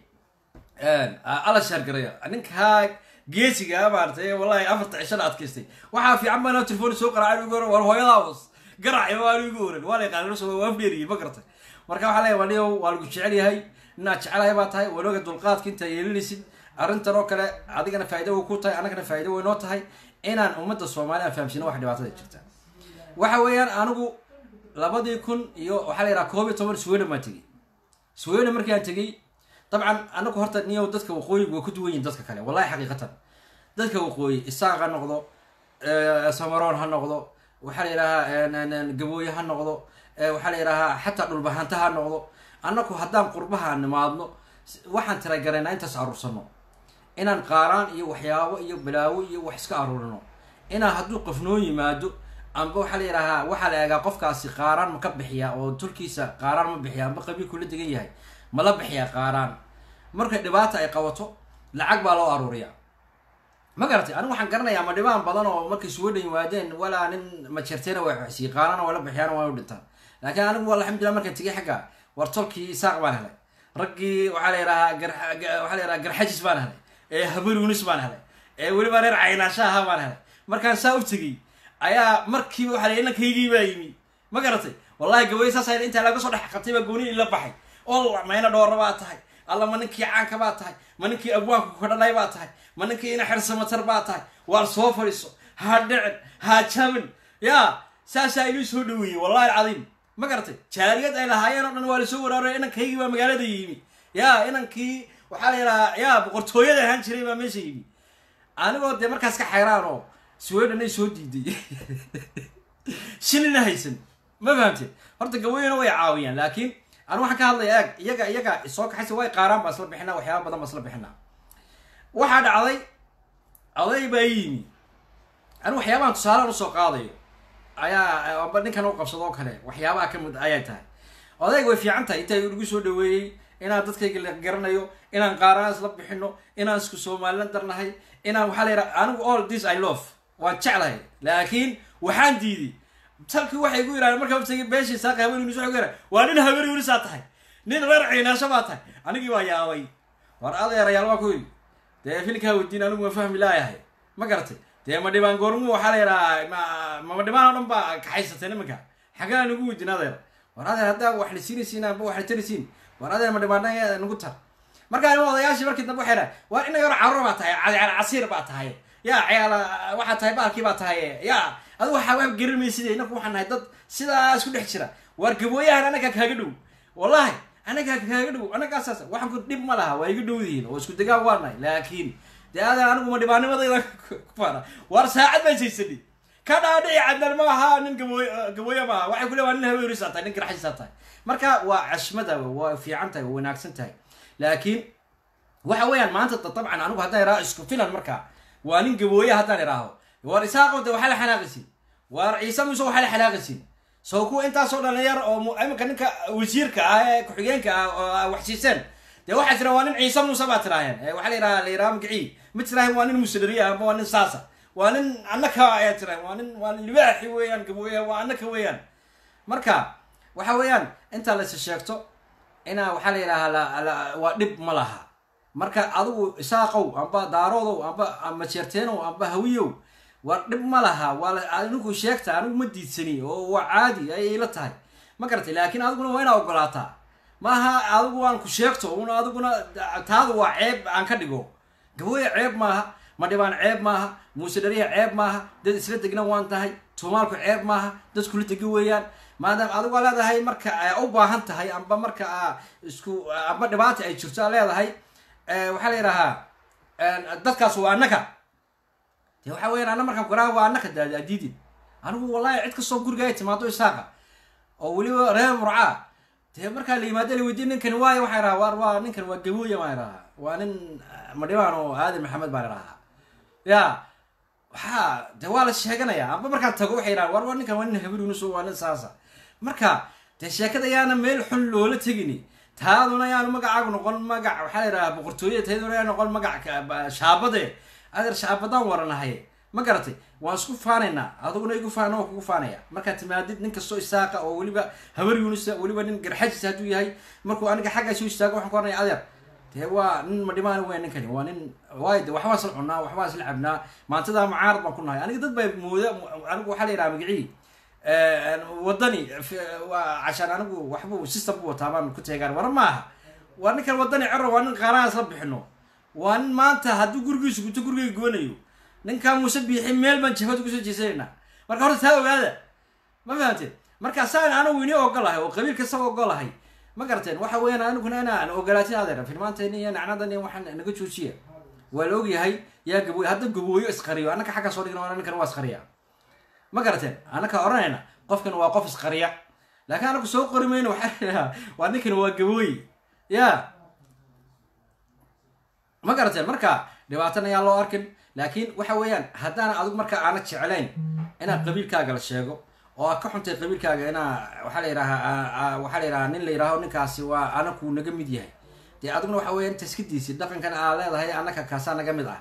ala shaargaraya ninkaa geesiga maaratay wallahi afarta cishada adkaystay waxaa fiican baa telefon soo qaraaca igu oran war hooyadaabas garac waan igu oran waa la yaqaan waa afdheeriyi ma garatay marka waxaa leeyahay waliyo waa lagu jecel yahay inaad jecelahay baa tahay wanooga dulqaadka intaa yeelinaysid arrintan oo kale adigana faa'ido way ku tahay annagana faa'ido way noo tahay inaan ummadda soomaaliya aan fahamsino wax dhibaatada jirta waxa weeyaan anigu labadii kun iyo waxaa la yidhaha koob iyo toban sweden baan tegey sweden markii aan tegey dabcan anagu horta niyow dadka waqooyiga waa ku duwan yihin dadka kale wallahi xaqiiqatan dadka waqooyi isaaq ha noqdo samaroon ha noqdo waxaa la yidhahaa gabooye ha noqdo waxaa la yidhahaa xataa dhulbahanta ha noqdo annagu haddaan qurbaha nimaadno waxaan tiragaraynaa intaas aruursano inaan qaaraan iyo waxyaabo iyo balaawo iyo wax iska aruurino inaan hadduu qof noo yimaado amba waxaa la yidhahaa waxaa la eegaa qofkaasi qaaraan ma ka bixiyaa oo tulkiisa qaaraan ma bixiya amba qabiilku la degan yahay ma la bixiyaa qaaraan markay dhibaata ay qabato lacag baa loo aruuriyaa ma garatay anigu waxaan garanayaa ma dhibaan badan oo markay sweden yimaadeen walaa nin majerteena waa waxsiiye qaarana waa la bixiyaan waa u dhintaan laakiin anigu alxamdulillah markaan tegay xagga war tolkii isaaq baan helay raggii waxaa la yidhahaa waxaa la yidhaha garxajis baan helay ee habaruunis baan helay ee weliba reer caynaasha ahaa baan helay markaan saa u tegey ayaa markiiba waxa la inankaygii baa yimi ma garatay wallahi gaway saasa intaa laga soo dhex qabtay baa gooni ila baxay ol mayna dhoora baa tahay alla ma ninkii caanka baa tahay ma ninkii abwaanku kadhalay baa tahay ma ninkii ina xersamatar baa tahay waar soo fadhiiso ha dhicin ha jabin ya saasaa inuu soo dhaweeyey wallahi alcadiim ma garatay jaariyad ay lahaayeen oo dhan waa lasoo waraaray inankaygii baa magaalada yimi ya inankii waxaa la yidhahaa ya boqortooyada ahaan jiray baa meesha yimi anigoo dee markaas ka xayraan oo sweden ay soo diiday shilina haysan ma fahamteen horta gaweyna way caawiyaan laakiin anigu waxaan ka hadlaya eeg iyaga iyaga soo kaxaysa way qaaraan baan isla bixinaa waxyaaba badan baan isla bixinaa waxaa dhacday oday baa yimi anigu waxyaabahan tusaalaan usoo qaadayo ayaa amba ninkan u qabsado oo kale waxyaabaha ka mid ayay tahay odayga way fiican tahay intaa igu soo dhaweeyey inaan dadkayga la garanayo inaan qaaraan isla bixino inaan isku somalilan darnahay inaan waxaa la yidhaha anigu all this i love waan jeclahay laakiin waxaan diiday talkii waxay igu yidhahdeen markaa utagay beeshii saaqi haween yunis waxay ku yidhahdeen waa nin haween yunisaa tahay nin reer ciinaasho baa tahay anigii waa yaabay war adeerayaal waa ku yidhi dee filkaa weydiin anigu waan fahmi laayahay ma garatay dee ma dhibaan goormu waxaa la yidhahaa ma ma dhibaan oo dhan baa kaxaysatay nimanka xagaa nagu weydiin adeer war adeer haddaa wax la siinaysiin amba wax la tarisiin war adeer ma dhibaan nagu tar markaa nin odayaashii markii dambe waxay dhahay war ina yar carruur baa tahay cayaal casiir baa tahay ya ciyaal waxaa tahay baalkii baa tahay ya adigu waxaa wax garimaysid inaku waxaan nahay dad sidaa isku dhex jira waar gabooyahan anagaa kaaga dhow wallahi anagaa kaaga dhow anagaasaas waxaan ku dhib ma laha waa iga dhowdihiin oo isku degaan waa nahay laakiin dee adan anigu ma dhibaanimadayda kufaana waar saacad baan saysani ka dhaadhici cadaan ma aha nin gabooy gabooya maaha waxay ku le waa nin haweenaysaa tahay nin garxaysaa tahay marka waa cashmada waa fiican tahay waa wanaagsan tahay laakiin waxa weeyaan maanta dabcan anigu haddaan iraa isku filan marka waa nin gabooya haddaan idhaaho war isaaqo de waxaa la xanaaqaysin waar ciise muuse waxaa la xanaaqaysin soo kuwa intaasoo dhalinyar oo iminka ninka wasiirka ah ee ku-xigeenka ah wax siiseen dee waxaa tira waa nin ciise muuse baa tiraaheen waxaa la yidhaha la yidhaha magacii ma tiraaheen waa nin musedariya amba waa nin saasa waa nin annaka ayaa tira waa nin waa libaaxi weeyaan gabooye waa annaka weeyaan marka waxa weeyaan intaa la is sheegto inaa waxaa la yidhaahaa waa dhib ma laha marka adigu isaaqow amba daaroodow amba ama jeerteenow amba hawiyow waa dhib ma laha waa anigu sheegta anigu ma diidsani oo waa caadi ayay la tahay ma garatay laakiin adiguna waa inaa ogolaataa maaha adigu aan ku sheegto una adiguna taadu waa ceeb aan ka dhigo gabooye ceeb maaha madhibaan ceeb maaha muuse dhariya ceeb maaha dad isla degna waan tahay tuumaalku ceeb maaha dad kula degi weeyaan maadaama adigu aa leedahay marka u baahan tahay amba marka isku amba dhibaata ay jirto aa leedahay waxaa la yidhahaa dadkaas waa annaka de waxa weyan ana markaan garaa waa annaka daadi adiidin anigu wallahi cid kastoo guriga ay timaado isaaqa oo weliba reer murcaa dee markaa la yimaado la weydiye ninkani waayo waxaa idhaha war waa ninkan waa gabooya baan idhahaa waa nin madhibaan oo aadan maxamed baan idhahaa ya waxaa de waa la sheeganaya amba markaan tago waxay idhahan war waa ninkan waa nin habirunuso waa nin saasa marka dee sheekada ayaana meel xun loola tegini taaduna ayaanu magacaagu noqon magac waxaa la yidhaha boqortooyada tayduna ayaa noqon magac shaabade adeer shaabadaan waranahay ma garatay waan isku faanaynaa adiguna igu faana waa kugu faanaya markaad timaadid nin kastoo isaaqa oo weliba habar yunusa weliba nin garxajisa hadduu yahay markuu aniga xaggaa soo istaago waxaan ku oranaya adeer dee waa nin madhimaan weya ninkani waa nin waayo de waxbaan isla cunnaa waxbaan isla cabnaa maantadaa mucaarad baan ku nahay aniga dad baa mooda anigu waxaa la yidhaha magicii wadani waa cashaan anigu waxbuu system bu wataa baan ku teegaan war maaha waa ninkan wadani cero waa nin qaaraan isla bixino waa nin maanta hadduu gurigiisu guto gurigay goonayo ninkaa muuse biixi meel baan jabhada kusoo jeesanayna marka horta taa ogaada ma fahamteen marka saan anigu ini ogolahay oo qabiil kastaba ogolahay ma garateen waxa weeyaan aniguna inaan ogolaatin adeer filmaanteeni iyo nacnadan iyo waxaan naga joojiya waa la ogyahay yaa gabooy hadda gabooyo isqariyo annaka xagga soo dhigna ninkan waa isqariya ma garateen annaka oranayna qofkan waa qof isqariya laakiin anaku soo qori mayno waxaa waa ninkan waa gabooy ya ma garateen marka dhibaatana ayaa loo arkin laakiin waxa weeyaan haddaana adigu marka aana jeclayn inaad qabiilkaaga la sheego oo aad ka xuntay qabiilkaaga inaa waxaa la yidhahaa waxaa la yidhahaa nin la yidhaaho ninkaasi waa anaku naga mid yahay dee adiguna waxa weya inta iska diisid dhaqankan aa leedahay annaka kaasaa naga mid ah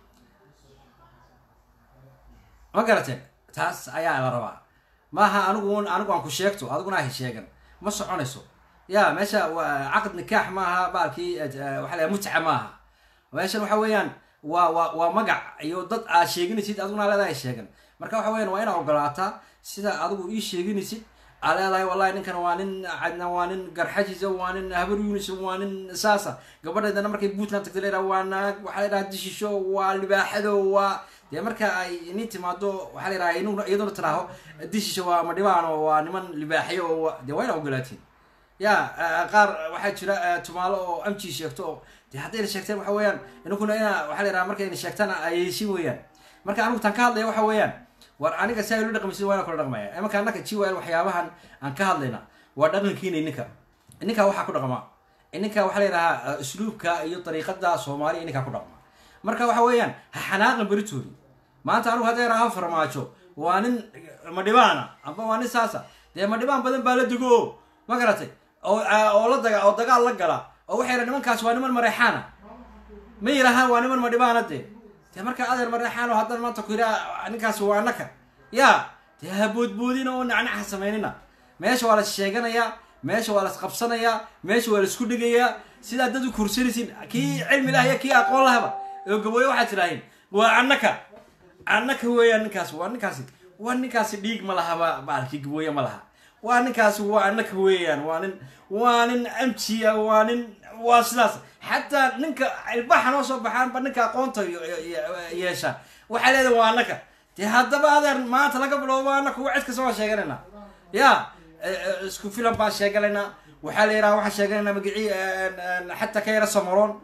ma garateen taas ayaa la rabaa maaha anigu anigu aan ku sheegto adiguna ahi sheegan ma soconayso ya meesha caqd nikaax maaha baalkii waxa la mutca maaha meeshan waxa weeyaan waa waa waa magac iyo dad aad sheeganaysid adiguna leedahay sheegan marka waxa weyan waa inaa ogolaataa sida adigu ii sheeganaysid aa leedahay wallahi ninkan waa nin cadna waa nin garxajisa waa nin habar yunis waa nin saasa gabadheedana markay puntland tagta leedaha waa naag waxaa ladhaha dishisho waa libaaxado waa dee marka ay ini timaado waxaa la yidhaha inuna iyaduna tiraaho dishisho waa madhibaan oo waa niman libaaxyo oo dee waa inaa ogolaatiin ya qaar waxaa jira tumaalo oo amji sheegto oo de haddayna sheegteen waxa weeyaan inaguna ina waxa la yidhaha markayna sheegtaan ayeysin weeyaan marka anigu tan ka hadlaya waxa weeyaan war aniga si ay lo dhaqmaysid waa ina kula dhaqmaya imanka annaka jiwal waxyaabahan aan ka hadlayna waa dhaqankiina ininka ininkaa waxaa ku dhaqma ininka waxaa la yidhahaa usluubka iyo dariiqada soomaaliya ininkaa ku dhaqma marka waxa weeyaan ha xanaaqan beritoodi maanta anigu hadday raha farmaajo waa nin madhibaana amba waa nin saasa dee madhibaan badan baa la dego ma garatay oo oo la daga oo dagaal la gala oo waxay yidhaha nimankaas waa niman mareexaana ma yidhahaan waa niman madhibaana dee dee marka adeer mareexaano haddana maanta ku yidhaha ninkaas waa annaka ya dee ha boodboodina oo nacnaca samaynina meesha waa la sheeganayaa meesha waa las qabsanayaa meesha waa laisku dhigayaa sidaa dad u kursanaysin kii cilmi lah iyo kii aqoon lahaba oo gabooye waxaad tidhaaheen waa annaka annaka weeyaan ninkaas waa ninkaasi waa ninkaasi dhiig ma lahaba baalkii gabooye ma laha waa ninkaasi waa annaka weeyaan waa nin waa nin amjiya waa nin waa sidaas xataa ninka ilbaxa noo soo baxaanba ninka aqoonta yeesha waxaa leedahay waa annaka dee haddaba adeer maanta laga bilowbo annaka wa cid kasta waa sheeganayna ya isku filan baan sheeganaynaa waxaa la yidhaha waxaan sheeganaynaa magicii xataa ka yara samaroon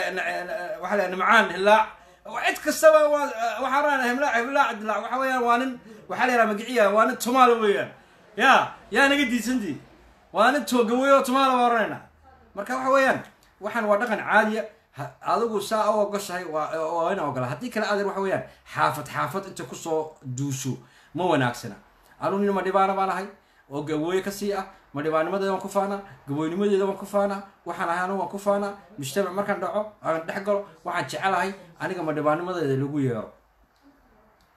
waxaa la nimcaan hilaac cid kastaba waa waxaan raana himlaac himlaac dilaac waxa weeyaan waa nin waxaa la yidhaha magiciya waa nin tumaalo weeyaan ya yaa naga diisantii waa nin toogaweey oo tumaalo baa oranayna marka waxa weeyaan waxaan waa dhaqan caadiya adigu saa u ogoshahay waa ina ogola haddii kale adeer waxa weeyaan xaafad xaafad inta kusoo duusho ma wanaagsana anu nin madhibaana baan ahay oo gabooye kasii ah madhibaanimadeeda waan ku faanaa gabooynimadeeda waan ku faanaa waxaan ahay anu waan ku faanaa mujtamac markaan dhaco aan dhex galo waxaan jecelahay aniga madhibaanimadeeda lagu yeero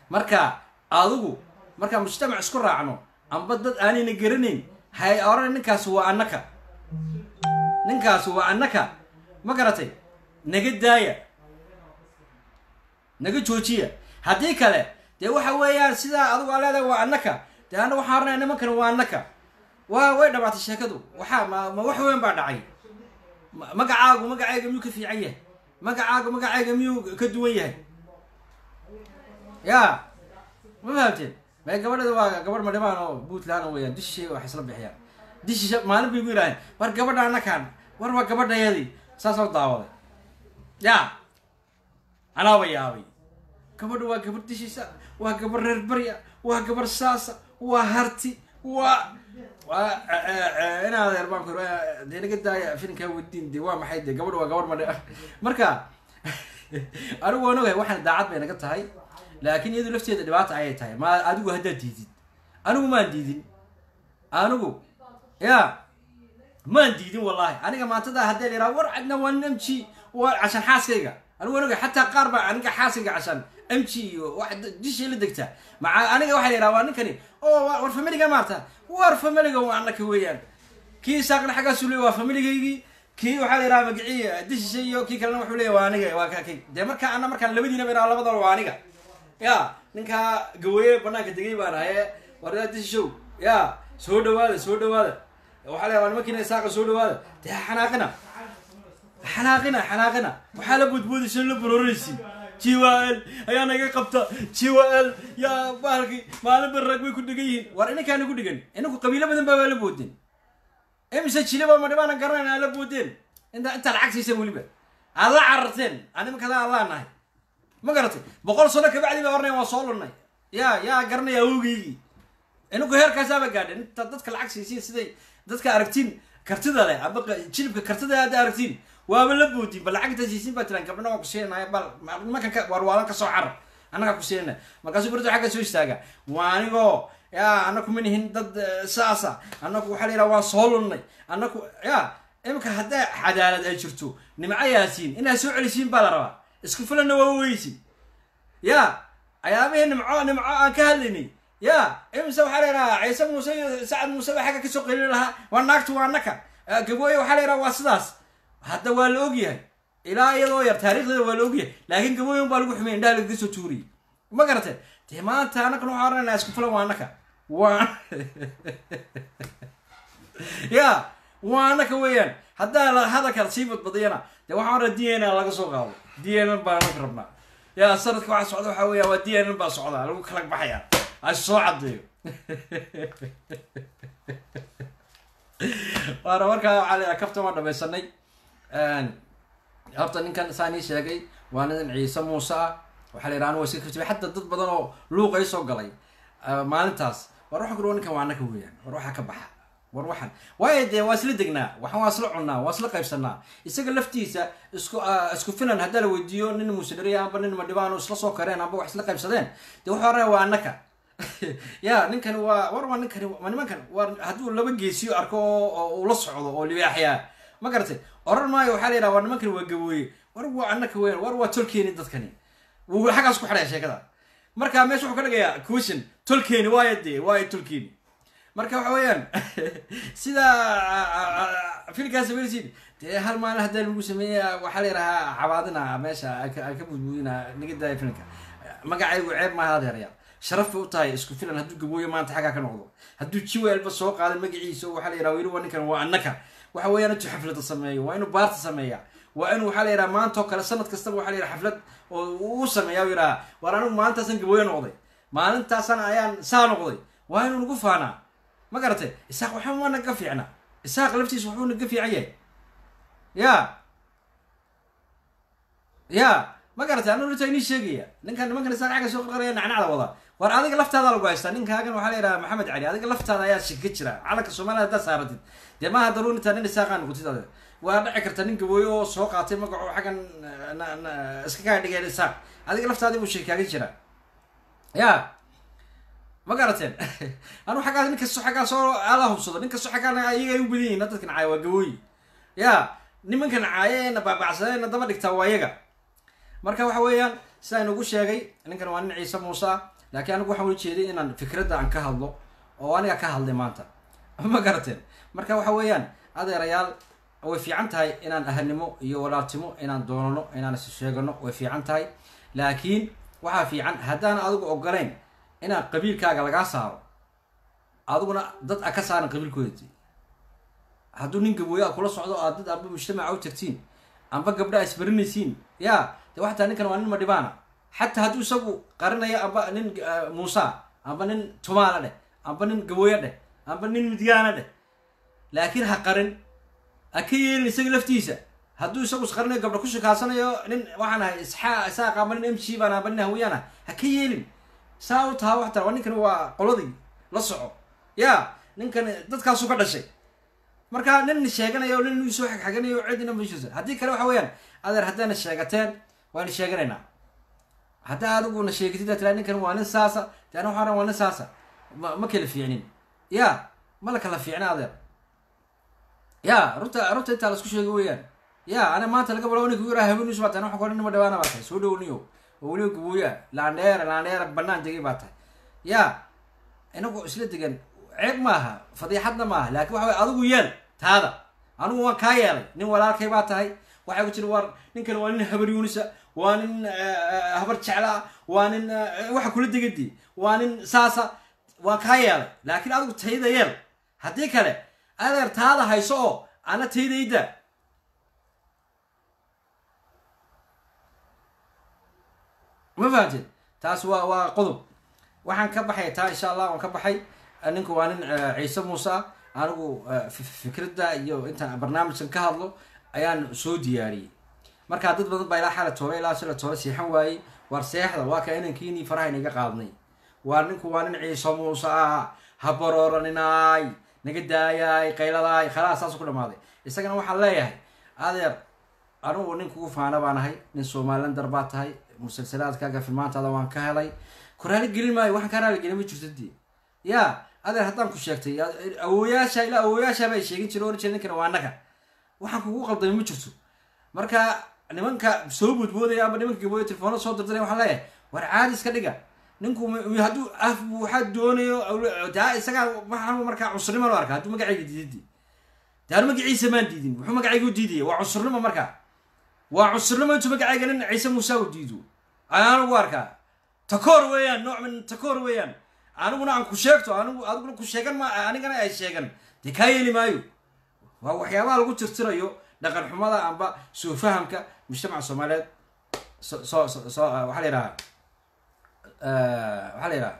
marka adigu markaa mujtamac isku raacno amba dad aanayna garanayn hay oran ninkaasi waa annaka ninkaasi waa annaka ma garatay naga daaya naga joojiya haddii kale dee waxa weeyaan sidaa adigu aa leedahay waa annaka dee anna waxaan oranaya nimankan waa annaka waa way dhamaatay sheekadu waxaa ma ma wax weyn baa dhacay ma- magacaagu magacayga miyuu ka fiican yahay magacaagu magacayga miyuu ka duwan yahay ya ma fahamteen may gabadhada waa gabadh madhibaan oo puntland weyaan dishii wax isla bixiyaan dishi maalin bay gu yidhaaheen war gabadha annakaan war waa gabadhayadii saasoo daawaday ya anaaba yaabay gabadha waa gabadh dishiisa waa gabadh reer barya waa gabadh saasa waa harti waa waa inaad reer baanku dee naga daaya filinkaa wadiin de waa maxay de gabadha waa gabadh madhe marka anigu waan ogahay waxaan daacad bay naga tahay laakiin iyadu lafteeda dhibaata ayay tahay ma adigu haddaad diidid anigu maan diidin anigu ya maan diidin wallahi aniga maantada haddii la yidhaha war cadna waa m g waa cashan xaaskayga anigu waan ogahay xataa qaar baa aniga xaaskayga cashan m g iyo wax dishay la degtaa maca aniga waxaa la yidhaha waa ninkani oo wa- war familiga maarta war familiga waa annaka weeyaan kii saaqna xaggaasu leey waa familigaygii kii waxaa la yidhaha magicii dishishay iyo kii kalena wuxuu leeya waa aniga waa kakay dee marka ana markaan labadiinaba idhaha labadaba waa aniga ya ninkaa gaweeye banaanka degay baan ahaye wardaa dishishow ya soo dhawaada soo dhawaada waxaa leeya waa nimankiina saaqa soo dhawaada dee ha xanaaqina xanaaqina xanaaqina waxaa la boodboodaysa la bororaysin jiwaal ayaa naga qabta jiwaal yaa bahalki maalin barraag bay ku dhegan yihiin war ininkaana ku dhegan ininku qabiilo badan baa waa la boodeen imise jilaba ma dhibaanan garanayn aa la boodeen inta intaa lacag siiseen weliba aad la cararteen animkada aan laa nahay ma garatay boqol sano kabacdi baa ornay waa soo lunnay yaa yaa garanaya awgeygii ininku heerkaasaaba gaadheen inta dadka lacag siisiin siday dadka aragtiin kartida leh aba qa- jilibka kartida hadda aragtiin waaba la boodin bal lacag inta siisiin baa tiraan gabdhana waa ku siinaya bal ma- nimankan ka warwaalan kasoo carar annagaa ku siinana markaasuu berito xagga soo istaaga waa anigoo ya annaku ma nihin dad eh, saasa annaku waxaa la yidhaha waan soo lunnay annaku ya imika haddaa cadaalad ay jirto nimco yaasiin inaad soo celisiin baa la rabaa isku filanna waa weysin ya ayaabihii nimco nimco aan ka hadlaynay ya imise waxaa la yidhaha ciise muuse iyo sacad muuse baa xagga kasoo qeylin lahaa waa naagtu waa naka Eh, gabooye waxaa la yidhaha waa sidaas hadda waa la ogyahay ilaa iyadoo yar taariikhdeeda waa la ogyahay laakiin gabooye un baa lagu xumay indhaha lagaga soo tuuriyey ma garatay dee maanta annakana waxaan oranayna isku filan waa naka waa ya waa annaka weeyaan haddaa la hadalka sii badbadiyana dee waxaan oraa d n a laga soo qaado d n n baan anaka rabnaa ya sanadka waxa socda waxaa weeya waa d n n baa socda lagu kala baxaya ha soo cadeeyo waana markaa waxaa leeyahay kaftan waan dhamaysanay horta ninkan saan ii sheegay waa nin ciise muuse ah waxaa la yidhaha anu waa iska kaftibay xataa dad badan oo luuqa ii soo galay ah, maalintaas war waxaan ku ninkan waa annaka weeyaan war waxaa ka baxa war waxan waayo dee waa isla degnaa waxan waa isla cunnaa waa isla qaybsanaa isaga laftiisa isku ah, isku filan haddaa la weydiiyo nin musidariya amba nin madhibaan isla soo kareen amba wax isla qaybsadeen dee wuxuu oranaya waa annaka ya ninkani waa war waa ninkani waa nimankan war hadduu laba geesiyo arko oo oo uu la socdo oo libaaxyaa ma garatay oran maayo waxaa la yidhaha war nimankani waa gabooye war waa annaka weeyaan war waa tolkeeni dadkani wuu xaggaas ku xidhaya sheekada marka meesha wuxuu ka dhigayaa question tolkeeni waayo dee waayo tolkeeni marka waxa weeyaan sida filkaas sameynaysid dee hal maalin haddaa lagu sameeya waxaa la yidhahaa cabaadina meesha ay ka ay ka budbuudina naga daaya filmka magacaygu ceeb maaha adeeraya sharaf bay u tahay isku filan hadduu gabooyo maanta xaggaa ka noqdo hadduu jiweelba soo qaaday magaciisa oo waxaa la yidhaha weli waa ninkan waa annaka waxa weeyaan intuu xaflada sameeyo waa inuu baarta sameeya waa inuu waxaa la yidhaha maanta oo kale sanad kastaba waxaa la yidhaha xaflad oo uu sameeya u yidhaha war anigu maalintaasan gabooyo noqday maalintaasan ayaan saa noqday waa inuu nagu faanaa ma garatay isaaq waxba ma naga fiicna isaaq laftiisa waxbuu naga fiican yahay ya ya ma garatay anu runta inii sheegaya ninkan nimankan isaaq xagga soo qarqaraya nacnacda wada war adiga laftaada lagu haystaa ninkaagan waxaa la yidhaha maxamed cali adiga laftaada ayaa shika jira calanka soomaaliya haddaad saaratid dee maaha daruuri intaa nin isaaqaa noqotid ade waa dhici karta nin gabooyo oo soo qaatay magaco xaggan na- na- iska kaa dhigeen isaaq adiga laftaadii buu shika kaaga jira ya ma garateen anu xaggaas nin kasto xaggaa soo ala hubsado nin kasto xaggaana ayaga ay u badan yihin dadkan caaya waa gabooyi ya nimankan caaya ee na baabacsadeen na daba dhigtaa waa iyaga marka waxa weeyaan sidaa inugu sheegay ninkan waa nin ciise muuse ah laakiin anigu waxaan ula jeeday inaan fikradda aan ka hadlo oo aniga ka hadlay maanta ma garateen marka waxa weeyaan adeerayaal way fiican tahay inaan ahalnimo iyo walaaltimo inaan doonano inaan is sheegano way fiican tahay laakiin waxaa fiican haddaan adigu ogolayn inaan qabiilkaaga lagaa saaro adiguna dad a ka saaran qabiilkoodii hadduu nin gabooya kula socdo aad dad amba mujtamaca u tagtiin amba gabdha isbarinaysiin ya de waxataa ninkan waa nin madhibaana xataa hadduu isagu qarinayo amba nin muusa amba nin tumaala dheh amba nin gabooya dheh amba nin midyaana dheh laakiin ha qarin ha ka yeelin isaga laftiisa hadduu isagu isqarinayo gabdha ku shikaasanayo nin waxaan ahay isxaa isaaq amba nin m g baan amba nin hawiyaan ah ha ka yeelin saa u taha waxtar waa ninkan waa qoladii la soco ya ninkan dadkaasu ka dhashay marka nin sheeganayo nin soo xagxaganayo cidina mashisa haddii kale waxa weeyaan adeer haddaana sheegateen waana sheeganaynaa haddaa adiguna sheegatid tira ninkan waa nin saasa de ana waxaan waa nin saasa ma ma kala fiicnin ya ma la kala fiicna adeer ya runta runta intaa la isku sheego weeyaan ya ana maanta laga balo ninka yaraha haweenis baa tahay waxaan ku nima dhawaana baa tahay soo dhowniyo oo weliba gabooya laandheera laandheera banaan degay baa tahay ya inagu isla degan ceeb maaha fadiixadna maaha laakiin waxa way adigu yeel taada anigu waan kaa yeelay nin walaalkay baa tahay waxay ku jira war ninkan waa nin habar yuunisa waa nin habar jeclaa waa nin waxa kula degadi waa nin saasa waan kaa yeelay laakiin adigu tayda yeel haddii kale adeer taada hayso oo ana taydayda ma fahamtid taas waa waa qodob waxaan ka baxay taa insha allah waan ka baxay ninku waa nin ciise muuse ah anigu fikradda iyo intaan barnaamijkan ka hadlo ayaan soo diyaariyey markaa dad badan baa ilaa xala toole ilaa sila toole seexan waayey war seexda waa ka inankiinii faraha inaga qaadnay waa ninku waa nin ciise muuse ah ha barooraninaay naga daayaay qayladaay khalaas saas ku dhamaaday isagana waxaan leeyahay adeer anigu nin kugu faana baan ahay nin somalilander baa tahay musalsalaadkaaga filmaantaada waan ka helay ku raali gelin maayo waxaan kaa raali gelin ma jirto dee ya adeer haddaan ku sheegtay awooyaasha ilaa awooyaasha bay sheegin jire oran jire ninkana waa naga waxaan kugu qaldamay ma jirto marka nimanka soo boodboodaya ama nimanka gabooya telefoona soo dirdiray waxaan leeyahay war caadi iska dhiga ninku hadduu af waxaa doonayo daa isagaa waxaan markaa cusurnimo loo arka hadduu magacayga diidadi daanu magaciisa maan diidin wuxuu magacayga u diidaya waa cusurnimo markaa waa cusurnimo intuu magacayga nin ciise muuse u diido ayaan ugu arkaa takoor weeyaan nooc min takoor weeyaan aniguna aan ku sheegto anigu adiguna ku sheegan ma anigana ay sheegan dee kaa yeeli maayo waa waxyaabaha lagu tirtirayo dhaqan xumada amba soo fahamka mujtamaca soomaaliyeed so so so waxaa la yidhahaa waxaa la yidhaha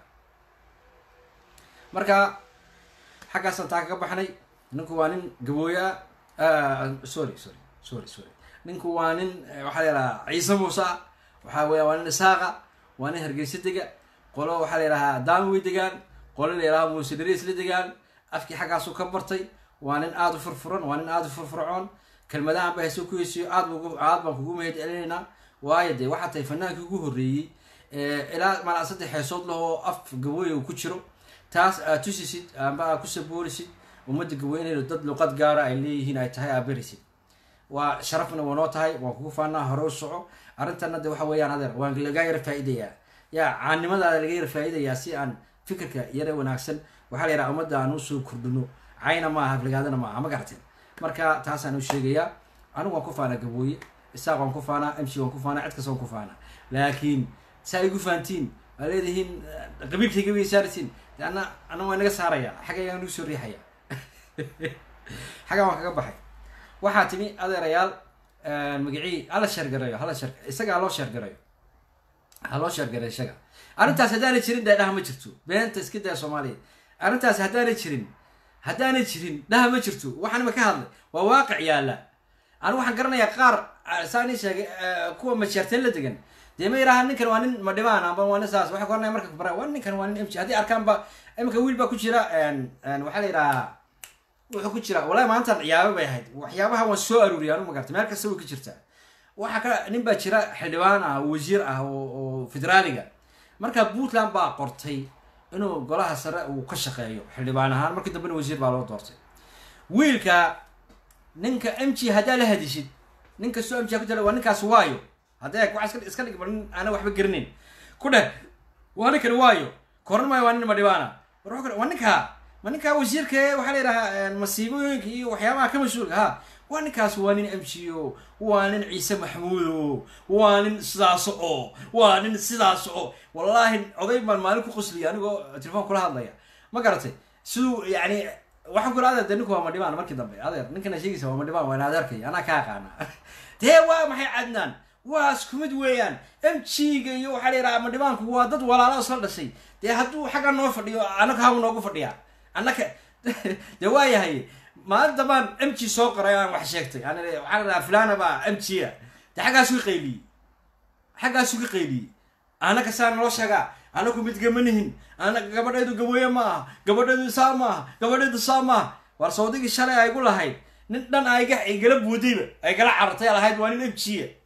marka xaggaasaan taa kaga baxnay ninku waa nin gabooya sorry sorry sorry sorry ninku waa nin waxaa la yidhahaa ciise muuse ah waxaa weya waa nin isaaqa waa nin hargeysa dega qolo waxaa la yidhahaa daanwey degaan qolo la yidhaha muuse dariis la degaan afkii xaggaasu ka bartay waa nin aada u furfuran waa nin aada u furfurcoon kelmadahan ba hayse ku heysiyo aad b aad baan kugu mahad celinaynaa waayo dee waxaa tahay fanaankii ugu horreeyey ilaa malaa saddex heesood lahoo af gabooya ku jiro taas aad tusisid amba aad ku saboolisid ummadda gabooynayda dad luqad gaara ay leeyihiin ay tahay aad berisid waa sharafna waa noo tahay waan kugu faanaa hore u soco arrintana de waxa weeyaan adeer waan lagaa yara faa'idayaa yaa caannimadaada laga yara faa'idayaa si aan fikirka yara wanaagsan waxaa la yidhaha ummadda aan usoo kordhino cayna maaha aflagaadana maaha ma garateen marka taasaan u sheegayaa anigu waan ku faanaa gabooye isaaq waan ku faanaa mc waan ku faanaa cid kasta waan ku faanaa laakiin saa igu fahantiin waa leedihiin qabiilkayga way saarisiin de ana ana waa naga saaraya xaggaygaan nagu soo riixaya xaggaan waan kaga baxay waxaa timi adeerayaal magacii hala sheergareeyo hala sheer isaga haloo sheergareeyo haloo sheergareeyo isaga arrintaas haddaanay jirin dee dhaha ma jirto beenta iska daya soomaaliya arrintaas haddaanay jirin haddaanay jirin dhaha ma jirto waxaan ima ka hadlay waa waaqic yaalla anigu waxaan garanayaa qaar saan ii sheegay kuwa mashaarteen la degan dee ma yidhaha ninkan waa nin madhibaan amba waa nin saas waxay koranaya marka kubara waa ninkan waa nin mj haddii arkaanba iminka wiil baa ku jira waxaa la yidhahaa wuxuu ku jira wallahi maantan ciyaabo bay ahayd waxyaabaha waan soo aruuriya anu magarta meel kasta way ka jirtaa waxaa ka nin baa jira xildhibaan ah wasiir ah oo federaaliga marka puntland baa qortay inuu golaha sare uu ka shaqeeyo xildhibaan ahaan markii dambena wasiir baa loo doortay wiilka ninka m g haddaa la hadishid nin kastoo m g ku tala waa ninkaas waayo haddee waa iska iska dhig nin aana waxba garanayn ku dheh waa ninkani waayo koran maayo waa nin madhibaana war wuxuu kale waa ninkaa ma ninkaa wasiirka ee waxaa la yidhahaa masiibooyinka iyo waxyaabaha ka mas-uulka ha waa ninkaas waa nin m g o waa nin ciise maxmuudo waa nin sidaas oo waa nin sidaas oo wallaahi oday baan maalin ku qosliya anigoo telefoon kula hadlaya ma garatay siduu yani waxaan kula adeer de ninku waa madhibaan markii dambe adeer ninkana sheegaysa waa madhibaan waa in adeerkay anaa ka aqaana dee waa maxay cadnaan waa isku mid weeyaan m g-ga iyo waxaa la yidhaha madhibaanku waa dad walaala isla dhashay dee hadduu xagga noo fadhiyo annaka habu noogu fadhiyaa annaka dee waa yahay maalinta baan m g soo qoray aan wax sheegtay aan waxaa la dhahaa fulana baa m g a dee xaggaasu ka qayliyey xaggaasu ka qayliyey annaka saa naloo sheegaa anaku mid gamanihin ana gabadhaydu gabooye ma aha gabadhaydu saa ma aha gabadhaydu saa ma aha war sawdigii shalay ay gu lahayd nin dhan ayga ay gala buudayba ay gala carartay lahayd waa nin m g a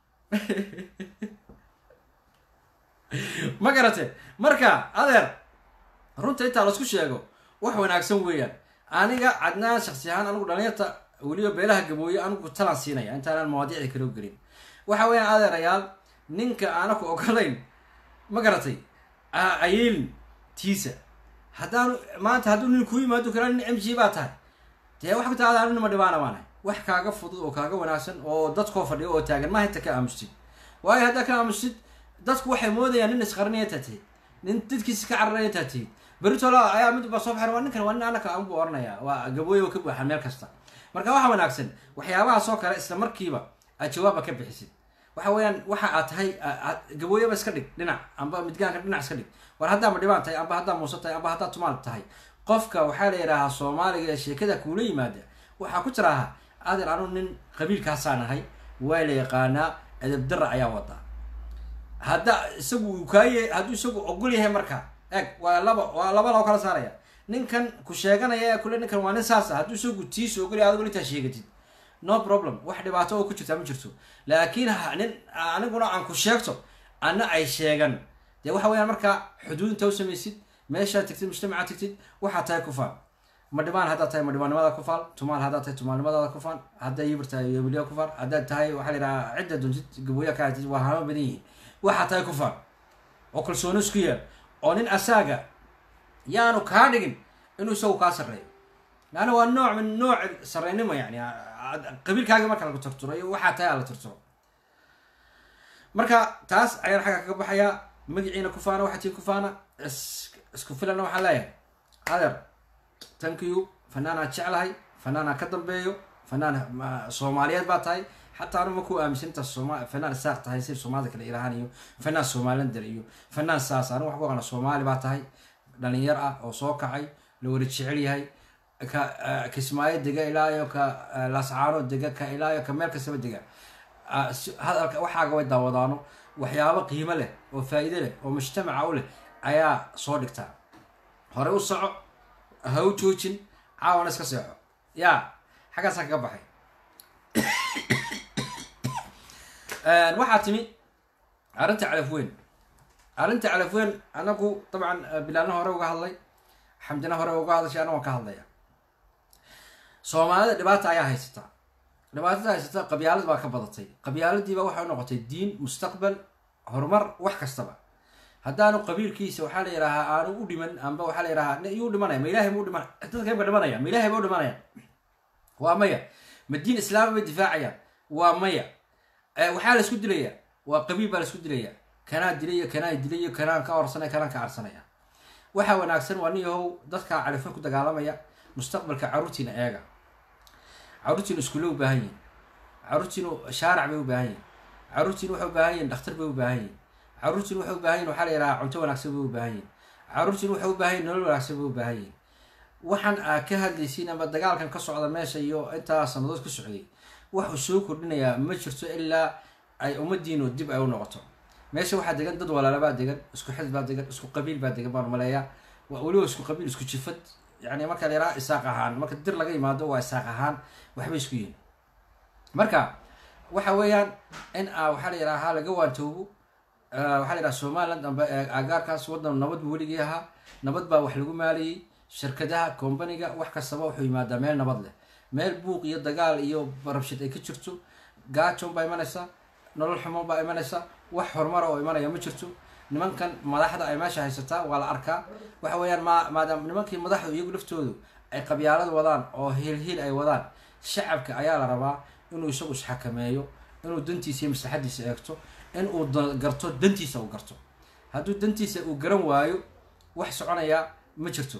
ma garate marka adeer runta intaa laisku sheego wax wanaagsan weeyaan aniga cadnaan shaksi ahaan anigu dhalinyarta weliba beelaha gabooye anigu talaan siinaya intaanaan mawaadiicda kaloo gelin waxa weeyaan adeerayaal ninka aanaku ogolayn ma garatay ayeelin tiisa haddaanu maanta hadduu nin kuu yimaado kala nin m g baa tahay dee wax ku taada nin madhibaana baanahay wax kaaga fudud oo kaaga wanaagsan oo dadkoo fadhiyo oo taagan maaha inta ka aamustid waayo haddaa ka aamustid dadku waxay moodayaan nin isqarinaya intaa tihid nin dadkiisi ka cararaya intaa tihid beritola ayaa mid ba soo baxay waa ninkan waa nin anaka aan bu oranaya waa gabooye oo ka buuxan meel kasta marka waxa wanaagsan waxyaabahaas oo kale isla markiiba aad jawaaba ka bixisid waxa weeyaan waxa aad tahay gabooyaba iska dhig dhinac amba midgaanka dhinac iska dhig war haddaa madhibaan tahay amba haddaa muuse tahay amba haddaa tumaal tahay qofka waxaa la yidhaahaa soomaaliga ee sheekada kuula yimaada waxaa ku jiraaha adeer anu nin qabiilkaasaan ahay waa la yaqaanaa edabdara ayaa wadaa hadda isagu kaaye hadduu isagu ogol yahay marka eg waa laba waa laba loo kala saaraya ninkan ku sheeganaya ee kule ninkan waa nin saas ah hadduu isagu tiisa ogol yahay adigu intaa sheegatid no problem wax dhibaato oo ku jirtaa ma jirto laakiin nin aniguna aan ku sheegto anna ay sheegan dee waxa weyaan markaa xuduud inta u samaysid meeshaad tigtid mujtamacaad tigtid waxaa tahay ku faal madhibaan haddaad tahay madhibaannimada ku faal tumaal haddaad tahay tumaalnimadaada ku faal haddaa yibir tahay yobiliya ku faal haddaad tahay waxaa la yidhahaa cidda duntid gabooya ka hatid waa hama badan yihiin waxaa tahay ku faal oo kalsooni isku yeer oo nin asaaga yaanu kaa dhigin inuu isagu kaa sarreeyo laanna waa nooc min nooc sarreynimo yani qabiilkaaga marka lagu tirtiro iyo waxaa tahay ala tirtiro marka taas ayaan xagga kaga baxayaa magaciina ku faana waxaa tii ku faana isku filanna waxaan leeyahay adeer thank you fanaanaan jeclahay fanaanaan ka dambeeyo fanaan soomaaliyeed baa tahay xataa anu maku aaminsantaa sooma fanaan saaq tahay si soomaalida kale ilahaan iyo fanaan somalilander iyo fanaan saas anu wax ku aqana soomaali baa tahay dhalinyar ah oo soo kacay la wada jecel yahay ka kismaayo dega ilaayo ka lascaano dega ka ilaayo ka meel kastaba dega hadalka waxaaga way daawadaano waxyaabo qiimo leh oo faa'iide leh oo mujtamaca u leh ayaa soo dhigtaa hore u soco ha u joojin caawana iska seexo ya xaggaasaa kaga baxay waxaa timi arrinta calafweyn arrinta calafweyn anagu dabcan bilaalna hore uga hadlay xamdina hore uga hadashay ana waan ka hadlaya soomaalida dhibaata ayaa haysata dhibaatada haysata qabyaalad baa ka badatay qabyaaladiiba waxay noqotay diin mustaqbal horumar wax kastaba haddaanu qabiilkiisa waxaa la yidhaahaa aanu u dhiman amba waxaa la yidhahaa yuu dhimanaya ma ilahay buu dhiman dadka ka dhimanaya ma ilahay buu dhimanaya waa maya ma diin islaama bay difaacayaan waa maya waxaa la isku dilaya waa qabiil baa la isku dilaya kanaa dilaya kanaa dilayo kanaan ka orsanaya kanaan ka arsanaya waxaa wanaagsan waa nin yahow dadka califan ku dagaalamaya mustaqbalka caruurtiina eega caruurtiinu iskuulle u baahan yihin caruurtiinu shaarac bay u baahan yihin caruurtiinu waxay u baahan yihin dhakhtar bay u baahan yihin caruurtiinu waxay u baahan yihin waxaa la yidhahaa cunto wanaagsan bay u baahan yihin caruurtiinu waxay u baahan yihin nolol wanaagsan bay u baahan yihin waxaan aa ka hadlaysiin ama dagaalkan ka socda meesha iyo intaa sanadood ka socday waxuu soo kordhinayaa ma jirto ilaa ay ummadiinu dib ay u noqoto meesha waxaa degan dad walaalabaa degan isku xid baa degan isku qabiil baa degan baan maleeyaa weliba isku qabiil isku jifad yani marka la yaraha isaaq ahaan marka dir laga yimaado waa isaaq ahaan waxbay isku yihin marka waxa weeyaan in a waxaa la yidhaha laga waantoobo waxaa la yidhaha somaliland amba agaarkaas wadan nabad buu weligii ahaa nabad baa wax lagu maalayay shirkadaha combaniga wax kastaba wuxuu yimaadaa meel nabad leh meel buuq iyo dagaal iyo rabshid ay ka jirto gaajon baa imanaysa nolol xumo baa imanaysa wax horumara oo imanaya ma jirto nimankan madaxda ay meesha haysataa waa la arkaa waxa weeyaan ma maadaama nimankii madaxdu iyagu laftoodu ay qabyaalad wadaan oo hiilhiil ay wadaan shacabka ayaa la rabaa inuu isagu isxakameeyo inuu dantiisa iyo maslaxadiisa eegto in uu da- garto dantiisa uu garto hadduu dantiisa uu garan waayo wax soconayaa ma jirto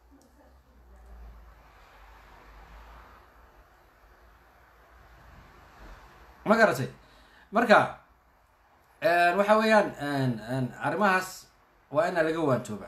ma garatay marka waxa weeyaan arrimahaas waa ina laga waantooba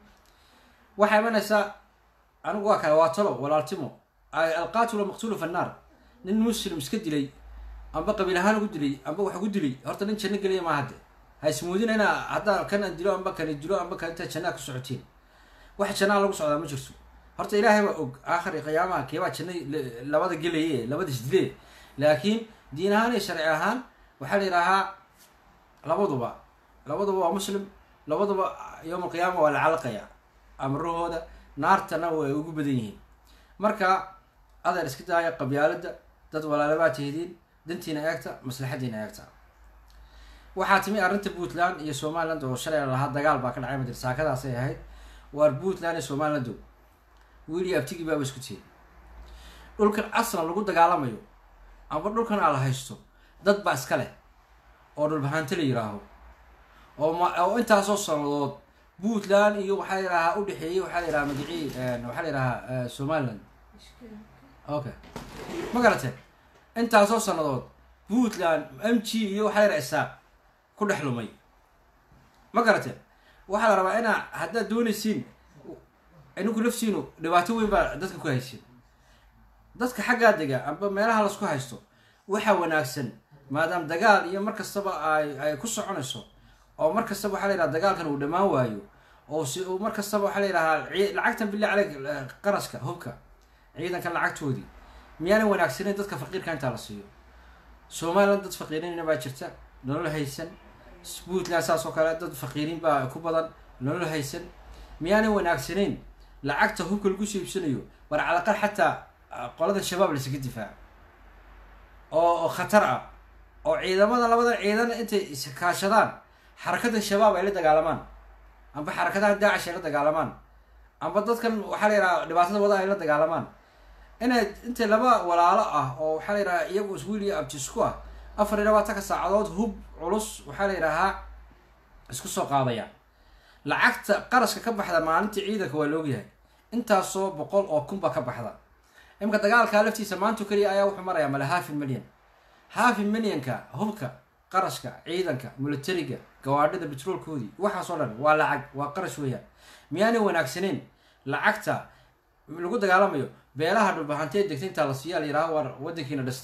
waxaa imanaysaa anigu waa kale waa talo walaaltimo ay alqaatilu maqtulu fannaar nin muslim iska dilay amba qabiil ahaan ugu dilay amba wax ugu dilay horta nin janno geliya maa hadde ha ismuudina inaa haddaa kan aan dilo amba kani dilo amba kan intaa jannaa ku socotiin wax jannaa lagu socdaa ma jirto horta ilaahay baa og aakhiri qiyaamaha keebaa janna labada gelaye labada isdile laakiin diin ahaan iyo sharci ahaan waxaa la yidhaahaa labaduba labaduba waa muslim labaduba yowma alqiyaama waa la calaqaya amrahooda naartana way ugu badan yihiin marka adeer iska daaya qabyaalada dad walaalabaa tihidiin dantiina eegta maslaxadiina eegta waxaa timi arrinta puntland iyo somaliland oo shalay lahaa dagaal baa ka dhacay madir saakadaasay ahayd waar puntland iyo somalilandow wiili abtigi baaba isku tiyey dhulkan aslan lagu dagaalamayo amba dhulkan aa la haysto dad baa iska leh oo dhulbahaante la yiraaho oo ma oo intaasoo sanadood puntland iyo waxaa la yidhahaa udhexeeyey waxaa la yidhaha magacii waxaa la yidhahaa somaliland okay ma garateen intaasoo sanadood puntland m g iyo waxaa la yidhaha isaaq ku dhex lumay ma garateen waxaa la rabaa inaa haddaad doonaysiin ininku lafsiinu dhibaato weyn baa dadka ku haysiin dadka xaggaa dega amba meelaha lasku haysto waxaa wanaagsan maadaama dagaal iyo mar kastaba ay ay ku soconayso oo mar kastaba waxaa la yidhaha dagaalkan uu dhammaan waayo oo si uu mar kastaba waxaa la yidhahaa ci- lacagtan billahi caleyk qaraska hubka ciidankan lacagtoodii miyaana wanaagsaneyn dadka faqiirka intaa la siiyo somaliland dad faqiiriina baa jirta nolol haysan puntland saas oo kale dad faqiiriin baa ku badan nolol haysan miyaana wanaagsaneyn lacagta hubka lagu soo iibsanayo war calaqal xataa qolada shabaab laysaga difaaco oo oo khatar ah oo ciidamada labada ciidan intay iskaashadaan xarakada shabaab ay la dagaalamaan amba xarakadaha daacish ay la dagaalamaan amba dadkan waxaa la yidhaha dhibaatada wada ay la dagaalamaan inay intay laba walaalo ah oo waxaa la yidhaha iyagu iswiil iyo abti isku ah afar iyo labaatanka saacadood hub culus waxaa la yidhahaa isku soo qaadayaan lacagta qarashka ka baxda maalintii ciidanka waa laogyahay intaasoo boqol oo kun baa ka baxda imika dagaalkaa laftiisa maanta keliya ayaa wuxuu marayaa male hafi milyan hafi milyanka hubka qarashka ciidanka militariga gawaadhida betroolkoodii waxaasoo dhan waa lacag waa qarash weeyaan miyaanay wanaagsaneyn lacagta lagu dagaalamayo beelaha dhulbahantee degta intaa la siiyaa la yidhaha war wadankiina dhista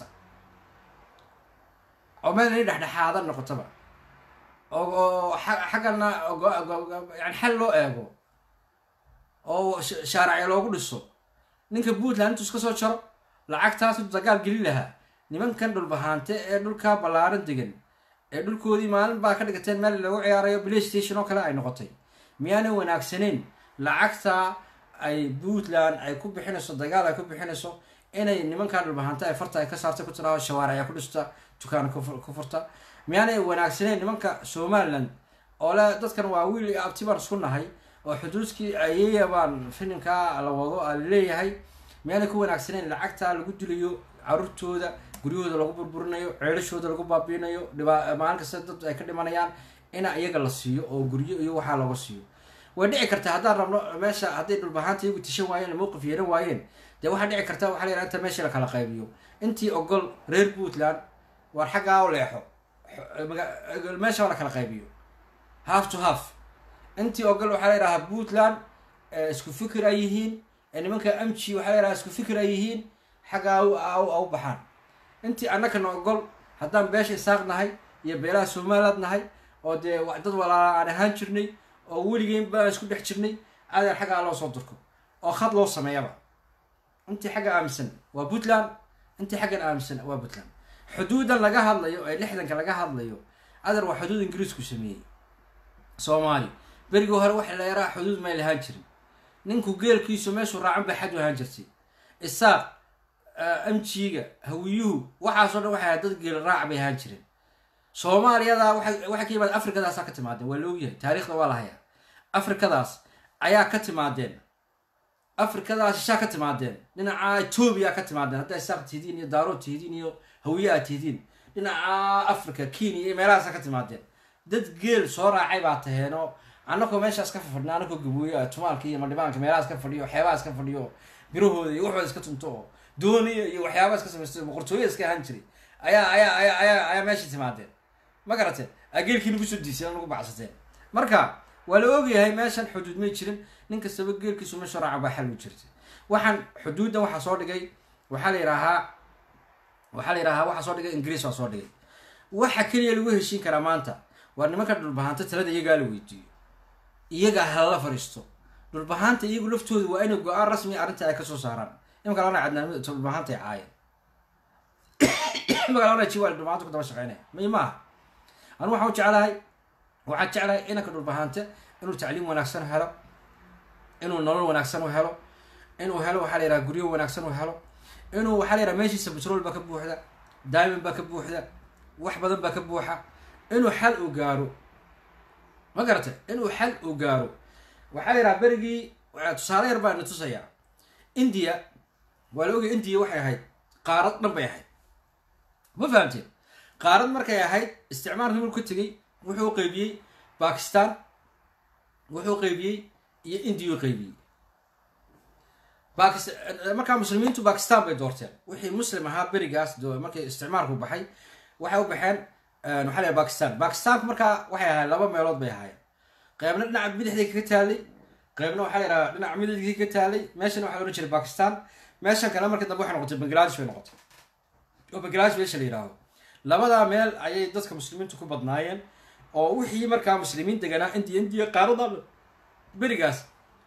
oo meel inay dhexdhexaada noqotaba oo oo xa- xaggana go- go- go- yani xal loo eego oo sh- shaaracyo loogu dhiso ninka puntland intuu iska soo jaro lacagtaas intuu dagaal gelin lahaa nimankan dhulbahaante ee dhulkaa ballaaran degan ee dhulkoodii maalin baa ka dhigateen meel lagu ciyaarayo play station oo kale ay noqotay miyaanay wanaagsaneyn lacagta ay puntland ay ku bixinayso dagaal ay ku bixinayso inay nimankan dhulbahaante ay farta ay ka saartay ku tiraao shawaaric ay ku dhista dukaan ku fu- ku furta miyaanay wanaagsaneyn nimanka somaliland oo le dadkan waa wiil iyo abti baan isku nahay oo xuduudkii ayaya baan filimkaa la wado aa leeyahay miyaanay ku wanaagsaneyn lacagta lagu dilayo caruurtooda guryahooda lagu burburinayo ceelashooda lagu baabiinayo dhibaa maalin kasta dad ay ka dhimanayaan ina iyaga la siiyo oo guryo iyo waxaa looga siiyo way dhici karta haddaan rabno meesha hadday dhulbahaanta iyagu tishan waayeen mowqif yeelan waayeen dee waxaa dhici karta waxaa la yidhaha inta meesha la kala qaybiyo intii ogol reer puntland waar xaggaa u leexo Xo- maga- meesha waa la kala qaybiyo half to half intii ogol waxaa la yidhahaa puntland ee isku fikir ay yihiin ee nimanka amji waxaa la yidhaha isku fikir ay yihiin xaggaa u- au au baxaan intii annakana ogol haddaan beesha isaaq nahay iyo beelaha somaliland nahay oo dee wa- dad walaala aan ahaan jirnay oo weligeen baan isku dhex jirnay adeer xaggaa loo soo durko oo khad loo sameeyaba intii xagga aaminsan waa puntland intii xaggan aaminsan waa puntland xuduudan laga hadlayo ee lixdanka laga hadlayo adeer waa xuduud ingiriisku sameeyey soomaali berigii hore waxa la yaraa xuduud may lahaan jirin ninku geelkiisu meeshuu raacan bay xad u ahaan jirtay isaaq amjiga hawiyuhu waxaasoo dhan waxay ahayd dad geel raac bay ahaan jireen soomaaliyada waxay waxay ka yimaadeen afrikadaasaa ka timaadeen waa la ogyahay taariikhda waa la hayaa afrikadaas ayaa ka timaadeen afrikadaas shishaa ka timaadeen dhinaca etoobiya ka timaadeen haddaa isaaq tihidiin iyo daarood tihidiin iyo hawiye aad tihidiin dhinaca africa kenya iyo meelahaasa ka timaadeen dad geel soo raacay baa taheenoo annakoo meeshaas ka fadhina annakoo gabooyo tumaalka iyo madhibaanka meelahaas ka fadhiyo waxyaabahaas ka fadhiyo birahooda iyo waxooda iska tunto oo dooniya iyo waxyaabaha iska samaysto boqortooya iska ahaan jiray ayaa ayaa ayaa ayaa ayaa meesha timaadeen ma garateen aa geelkii nagu soo diiseen nagu bacsateen marka waa la ogyahay meeshan xuduud may jirin nin kastaba geelkiisu meesha raaca baa xal u jirtay waxaan xuduuddan waxaa soo dhigay waxaa la yidhaahaa waxaa la yidhahaa waxaa soo dhigay ingiriis waa soo dhigay waxa keliya lagu heshiin karaa maanta waa nimanka dhulbahanta talada iyagaa la weydiiyo iyagaa halala fariisto dhulbahanta iyagu laftooda waa inay go-aan rasmi arrinta ay kasoo saaraan imanka lana cadnaan dhulbahanta ay caayeen imanka lana jiwa dhulbahanta ku daba shaqeynaya may maaha anu waxaan u jeclahay waxaan jeclahay inanka dhulbahante inuu tacliim wanaagsan helo inuu nolol wanaagsan u helo inuu helo waxaa la yidhaha guryo wanaagsan u helo inuu waxaa la yidhaha meeshiisa petrol baa ka buuxda diamond baa ka buuxda wax badan baa ka buuxa inuu xal u gaaro ma garata inuu xal u gaaro waxaa la yidhaha berigii tusaale yar baa na tusayaa india waa la ogaya india waxay ahayd qaarad dhan bay ahayd ma fahamteen qaarad markay ahayd isticmaalkii marku ka tegey wuxuu qeybiyey bakistan wuxuu qeybiyey iyo indiyu qeybiyey bakis markaa muslimiintu bakistan bay doorteen wixii muslim ahaa berigaas markii isticmaalku baxay waxay u baxeen waxaa la bakistan bakistanku markaa waxay ahayd laba meelood bay ahaayeen qeybna dhinaca bidixday kaga taalay qeybna waxaa la yidhaha dhinaca midigii ka taalay meeshana waxaa la odhan jiray bakistan meeshan kale marka dambe waxay noqotay bangladesh bay noqotay oo bangladesh meesha la yidhaahdo labadaa meel ayay dadka muslimiintu ku badnaayeen oo wixii markaa muslimiin deganaa indiya indiya qaarada berigaas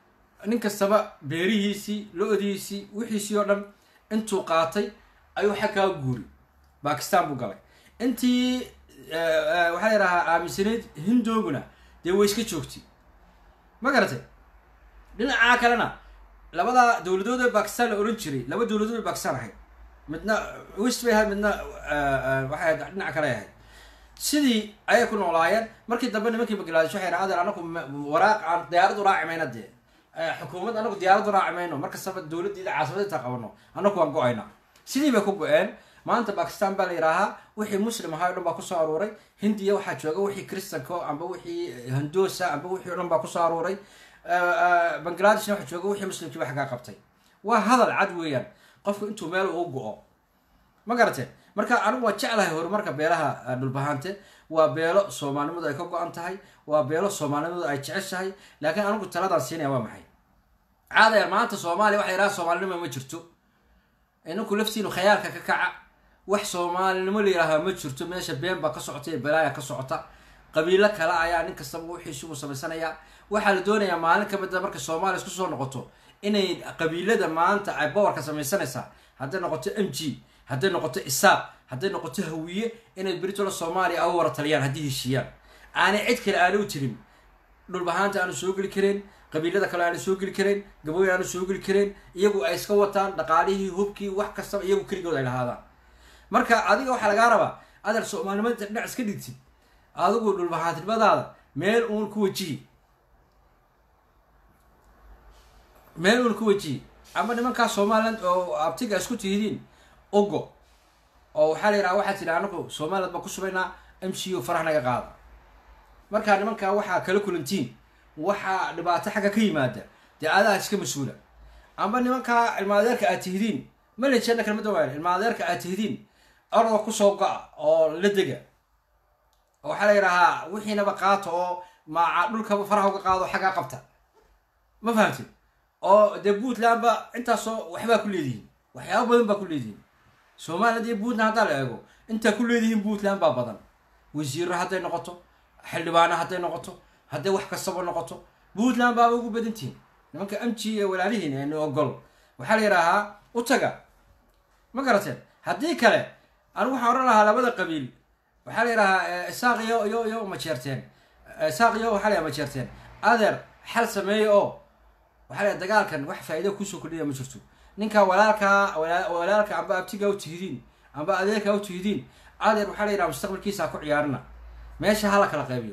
nin kastaba beerihiisii lo-diisii wixiisii oo dhan intuu qaatay ayuu xaggaa guuri bakistan buu galay intii waxaa la yidhahaa aaminsanayd hindooguna dee way iska joogtay ma garatay dhinacaa kalena labadaa dowladood ee bakistan la ohan jiray laba dowladood ee bakistan ahayd midna west bay ahayd midna waxay ahayd dhinaca kale ahayd sidii ayay ku noolaayeen markii dambe nimankii bangladesh waxay yidhaha adeer anaku waraaq aan diyaaradu raaci mayna dee xukuumad anagu diyaaradu raaci mayno markastaba dowladdiida caasimada intaa qabano anaku waan go-ayna sidii bay ku go-een maanta bakistan baa la yidhaahaa wixii muslim ahaa o dhan baa kusoo aruuray hindiya waxaa jooga wixii kristanko amba wixii handoosa amba wixii o dhan baa kusoo aruuray bangladeshna waxaa jooga wixii muslimkiiba xaggaa qabtay waa hadal cad weeyaan qofku intuu meel uu go-o ma garatee marka anigu waa jeclahay horumarka beelaha dhulbahante waa beelo soomaalinimadu ay ka go-an tahay waa beelo soomaalinimadu ay jeceshahay laakiin anigu taladaan siinaya waa maxay caadayaer maanta soomaaliya waxa yidhaha soomaalinimo ma jirto ininku laftiinu khayaalka ka kaca wax soomaalinimo la yidhaahaa ma jirto meesha been baa ka socota iyo balaaya ka socota qabiilo kale ayaa nin kastaba wixiisugu samaysanayaa waxaa la doonayaa maalin kamida markay soomaaliya isku soo noqoto inay qabiilada maanta ay bowarka samaysanaysaa hadday noqoto m g hadday noqoto isaaq hadday noqoto hawiye inay beritola soomaaliya au wara taliyaan haddii heshiiyaan aanay cid kale aana u jirin dhulbahaanta aanu soo geli kareen qabiilada kale aanu soo geli kareen gabooyin aanu soo geli kareen iyagu ay iska wataan dhaqaalihii hubkii wax kastaba iyagu keligood ay lahaadaan marka adiga waxaa lagaa rabaa adeer soomaalinimada dhinac iska dhigtid adigu dhulbahaantinimadaada meel uun ku wajihi meel uun ku wajihi ama nimankaa somaliland oo abtiga isku tihidiin ogo oo waxaa la yidhaha waxaa tidhi anagu somaliland baan ku subaynaa m c u farax naga qaada markaa nimankaa waxaa kala kulantiin waxaa dhibaato xagga ka yimaada dee adaa iska mas-uula amba nimankaa ilmaadeerka aad tihidiin malajana kalmada waa ilmaadeerka aad tihidiin orda kusoo go-a oo la dega waxaa la yidhahaa wixiinaba qaato oo maaca dhulkaba faraha uga qaado xaggaa qabta ma fahamtid oo dee puntland ba intaasoo waxbaa ku leedihiin waxyaaba badan baa ku leedihiin somaliland iyo puntland haddaa la eego intaa ku leedihiin puntland baa badan wasiiro hadday noqoto xildhibaano hadday noqoto hadday wax kastaba noqoto puntland baaba ugu badantihiin nimanka amji ee walaalihiin ee ogol waxaa la yidhaahaa u taga ma garateen haddii kale anigu waxaan odhan lahaa labada qabiil waxaa la yidhahaa isaaq iyo iyo iyo majeerteen isaaq iyo waxaa la yidhaha majeerteen adeer xal sameeya oo waxaa la yidhaha dagaalkan wax faa'iida kusoo kordhiya ma jirto ninka walaalkaa walaalka amba abtigaa u tihidiin amba adeerkaa u tihidiin adeer waxaa la yidhaha mustaqbalkiisa ha ku ciyaarina meesha hala kala qaybiyo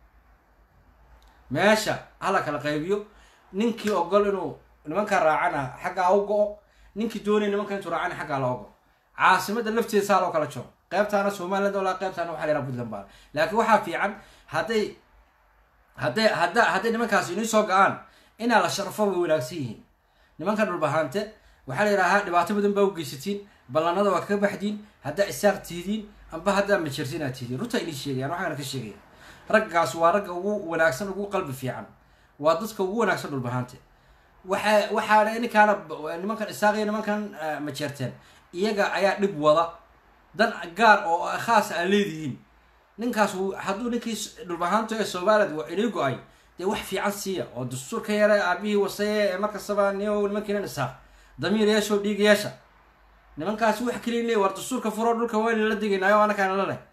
meesha hala kala qaybiyo ninkii ogol inuu nimanka raacana xaggaa u go-o ninkii doonaya nimanka intuu raacana xaggaa loo go caasimada lafteeda saa loo kala jiro qaybtaana somaliland walaa qaybtaana waxaa la yidhaha puntland baa laakiin waxaa fiican hadday hadday hadda hadday nimankaasi inii soo ga-aan inaa la sharfo way wanaagsan yihiin nimanka dhulbahante waxaa la yidhahaa dhibaato badan baa u geysatiin ballanada waa kaga baxdiin haddaa isaaq tihidiin amba haddaa majertiin aad tihidiin runta inii sheegayaan waxaana ka sheegaya raggaas waa ragga ugu wanaagsan ugu qalbi fiican waa dadka ugu wanaagsan dhulbahante waxa waxaana ninkaana nimankan isaaq iyo nimankan majeerteen iyaga ayaa dhib wada dan gaar oo khaas aa leedihiin ninkaas hadduu ninkii dhulbahaanto ee somaliland waa inii go-ay dee wax fiican siiya oo dastuur ka yara aabihii wasaye ee markastaba ni nimankiinan isaaq damiir yeeshoo dhiig yeesha nimankaasi wax keliya leey war dastuurka furo dhulka wayna la degaynaayo anakaana la leh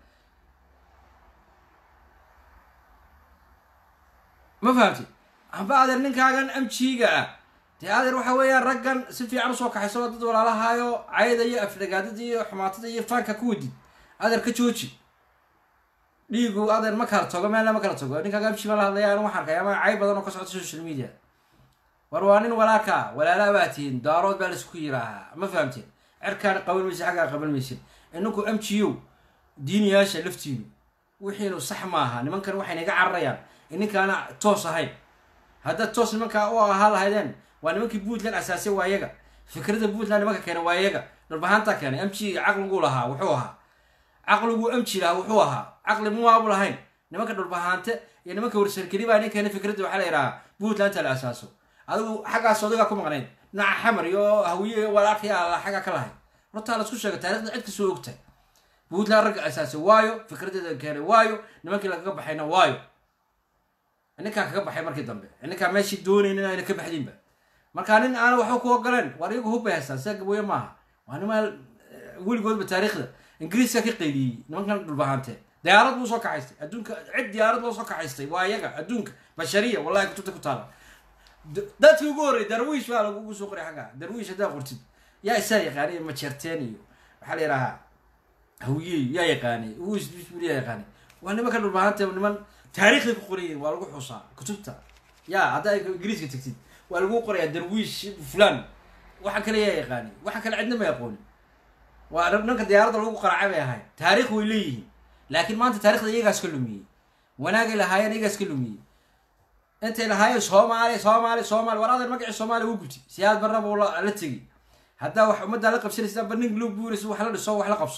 ma fahamti amba adeer ninkaagan amjiga ah dee adeer waxa weeyaan raggan si fiican usoo kaxayso dad walaalahaayo cayda iyo afdhagaadada iyo xumaatada iyo faanka ku wadid adeer ka jooji dhiigu adeer ma kala togo meel ma kala togo ninkaaga amji baa la hadlaya anu waxaan arkay ama cay badan oo ka socota social media war waa nin walaalka walaala baa tihiin daarood baa laisku yiraahaa ma fahamteen cerkaan qaban maysid xaggaa qaban maysid ininku amjiyow diiniyaasha laftiinu wixiinu sax maaha nimankan waxay naga cararayaan ininkaana toos ahayn haddaad toos nimankaa u ahaa lahaydeen waa nimankii puntland asaasay waa yaga fikradda puntland nimanka keenay waa yaga dhulbahaantaa keenay amji caqliguu lahaa wuxuu ahaa caqliguu amji lahaa wuxuu ahaa caqli muwaabu lahayn nimanka dhulbahaante iyo nimanka warsarkeli baa nin keenay fikradda waxaa la yidhahaa puntlandta la asaaso adigu xaggaas odagaa ku maqnayd dhinaca xamar iyo hawiye iyo walaalkii alla xaggaa ka lahayd hortaa laisku sheega taarikhda cid kasoo ogtay puntland ragga asaasay waayo fikradeeda keenay waayo nimankii lagaga baxayna waayo ninkaa kaga baxay markii dambe ninkaa meeshii doonaynin ayna ka baxdinba marka nin aana waxba ku ogoleen war iyagu hubbay haystaan sida gabooye maaha waa nimaa weligoodba taariikhda ingiriiska ka qayliyey nimankan dhulbahante diyaarad buu soo kaxaystay adduunka cid diyaarad loo soo kaxaystay waa iyaga adduunka bashariya wallahi kutubta ku taala dadkii ugu horrey darwiish baa lagugu soo qoray xagga darwiish haddaa qortid yaa isaa yaqaanay majerteen iyo waxaa la yidhahaa hawiye yaa yaqaanay uusbisbul yaa yaqaanay waa nimanka dhulbahante niman taariikhday ku qorayiin waa lagu xusaa kutubta ya haddaa ingiriiska tegtid waa lagu qorayaa darwiish fulan waxa kale yaa yaqaani waxa kale cidna ma aqoonin waa dhanka diyaaradda lagu qaracay bay ahayd taarikh way leeyihiin laakiin maanta taarikhda iyagaas ka lumiyey wanaagay lahaayeen iyagaas ka lumiyey intay lahaayeen soomaali soomaali soomaali war adeer magacii soomaaliya u guti siyaad barnaba uu la tegi haddaa wax ummaddaa la qabsanaysa ba nin loo guuraysa wax la dhiso wax la qabso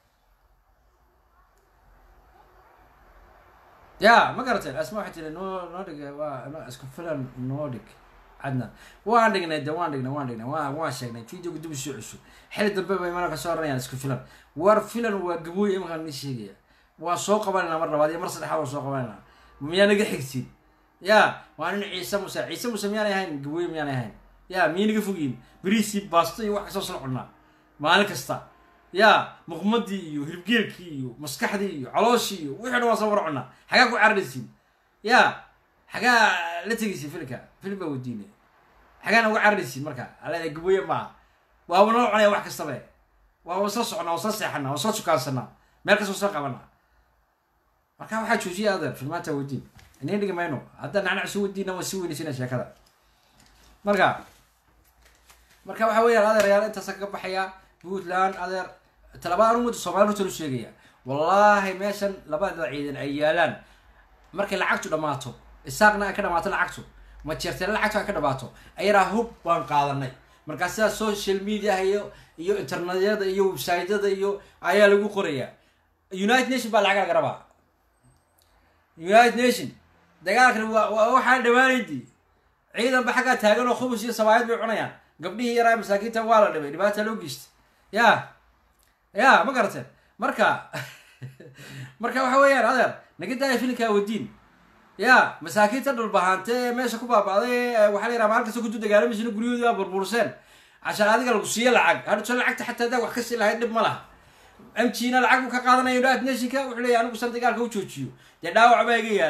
ya ma garateen asma waxay tiri noo noo dhig waa isku filan noo dhig cadna waan dhignay de waan dhignay waan dhignay waa waan sheegnay videoga dib usoo cusub xili dambe bay mana kasoo oranayaan isku filan war filan waa gabooy imankaan ni sheegaya waan soo qabanayna mar labaad iyo mar saddexaad waan soo qabanayna miyaa naga xigtiin ya waa nin ciise muse ciise muse miyaanay ahayn gabooy miyaanay ahayn ya miya naga fogyiin beriisii baasto iyo wax kasoo soo cunaa maalin kasta ya muqmadii iyo hirgeelkii iyo maskaxdii iyo calooshii iyo wixii dhan waan soo war cunaa xagaa ku cararaysiin ya xagaa la tegaysiin filinka filim baa wadiinay xagaana uga cararaysiin marka alada gabooye maaha waaba noo cunaya wax kastabe waaba soo soconaa waa soo seexanaa waa soo shukaansanaa meel kastoo soo qabanaa marka waxaa joojiya adeer filmaanta wadiin inin dhigi mayno hadda nacnac soo wadiina waa si weynaysina sheekada marka marka waxa weeyaan adeerayaal intaasa kaga baxaya puntland adeer talabada ummadda soomaliya horta lu sheegaya wallaahi meeshan labada ciidan ay yaalaan markay lacagtu dhammaato isaaqna ay ka dhamaato lacagtu ma jeerteen lacagtu ay ka dhamaato ayaraa hub baan qaadanay markaa sidaa social media iyo iyo internetyada iyo websiteyada iyo ayaa lagu qorayaa united nation baa lacag laga rabaa united nation dagaalkan waa waxaan dhammaanaydii ciidanba xaggaa taagan oo khubus iyo sabaayad bay cunayaan gabdhihii yaraa masaakiinta waa la dhibay dhibaata loo geystay ya ya ma garateen marka marka waxa weeyaan adeer naga daaya filinkaa wadiin ya masaakiinta dhulbahaante ee meesha ku baaba'day waxaa la yaraha maalin kasta kudu dagaalamaysin guryahoodii baa burburseen cashaan adiga lagu siiyo lacag hadhuso lacagta xataa haddaa wax ka sii lahayd dhib ma laha mgna lacag buu ka qaadanaya united nationka wuxuu leeyahy anigu san dagaalka u joojiyo dee dhaawac baa iga yaala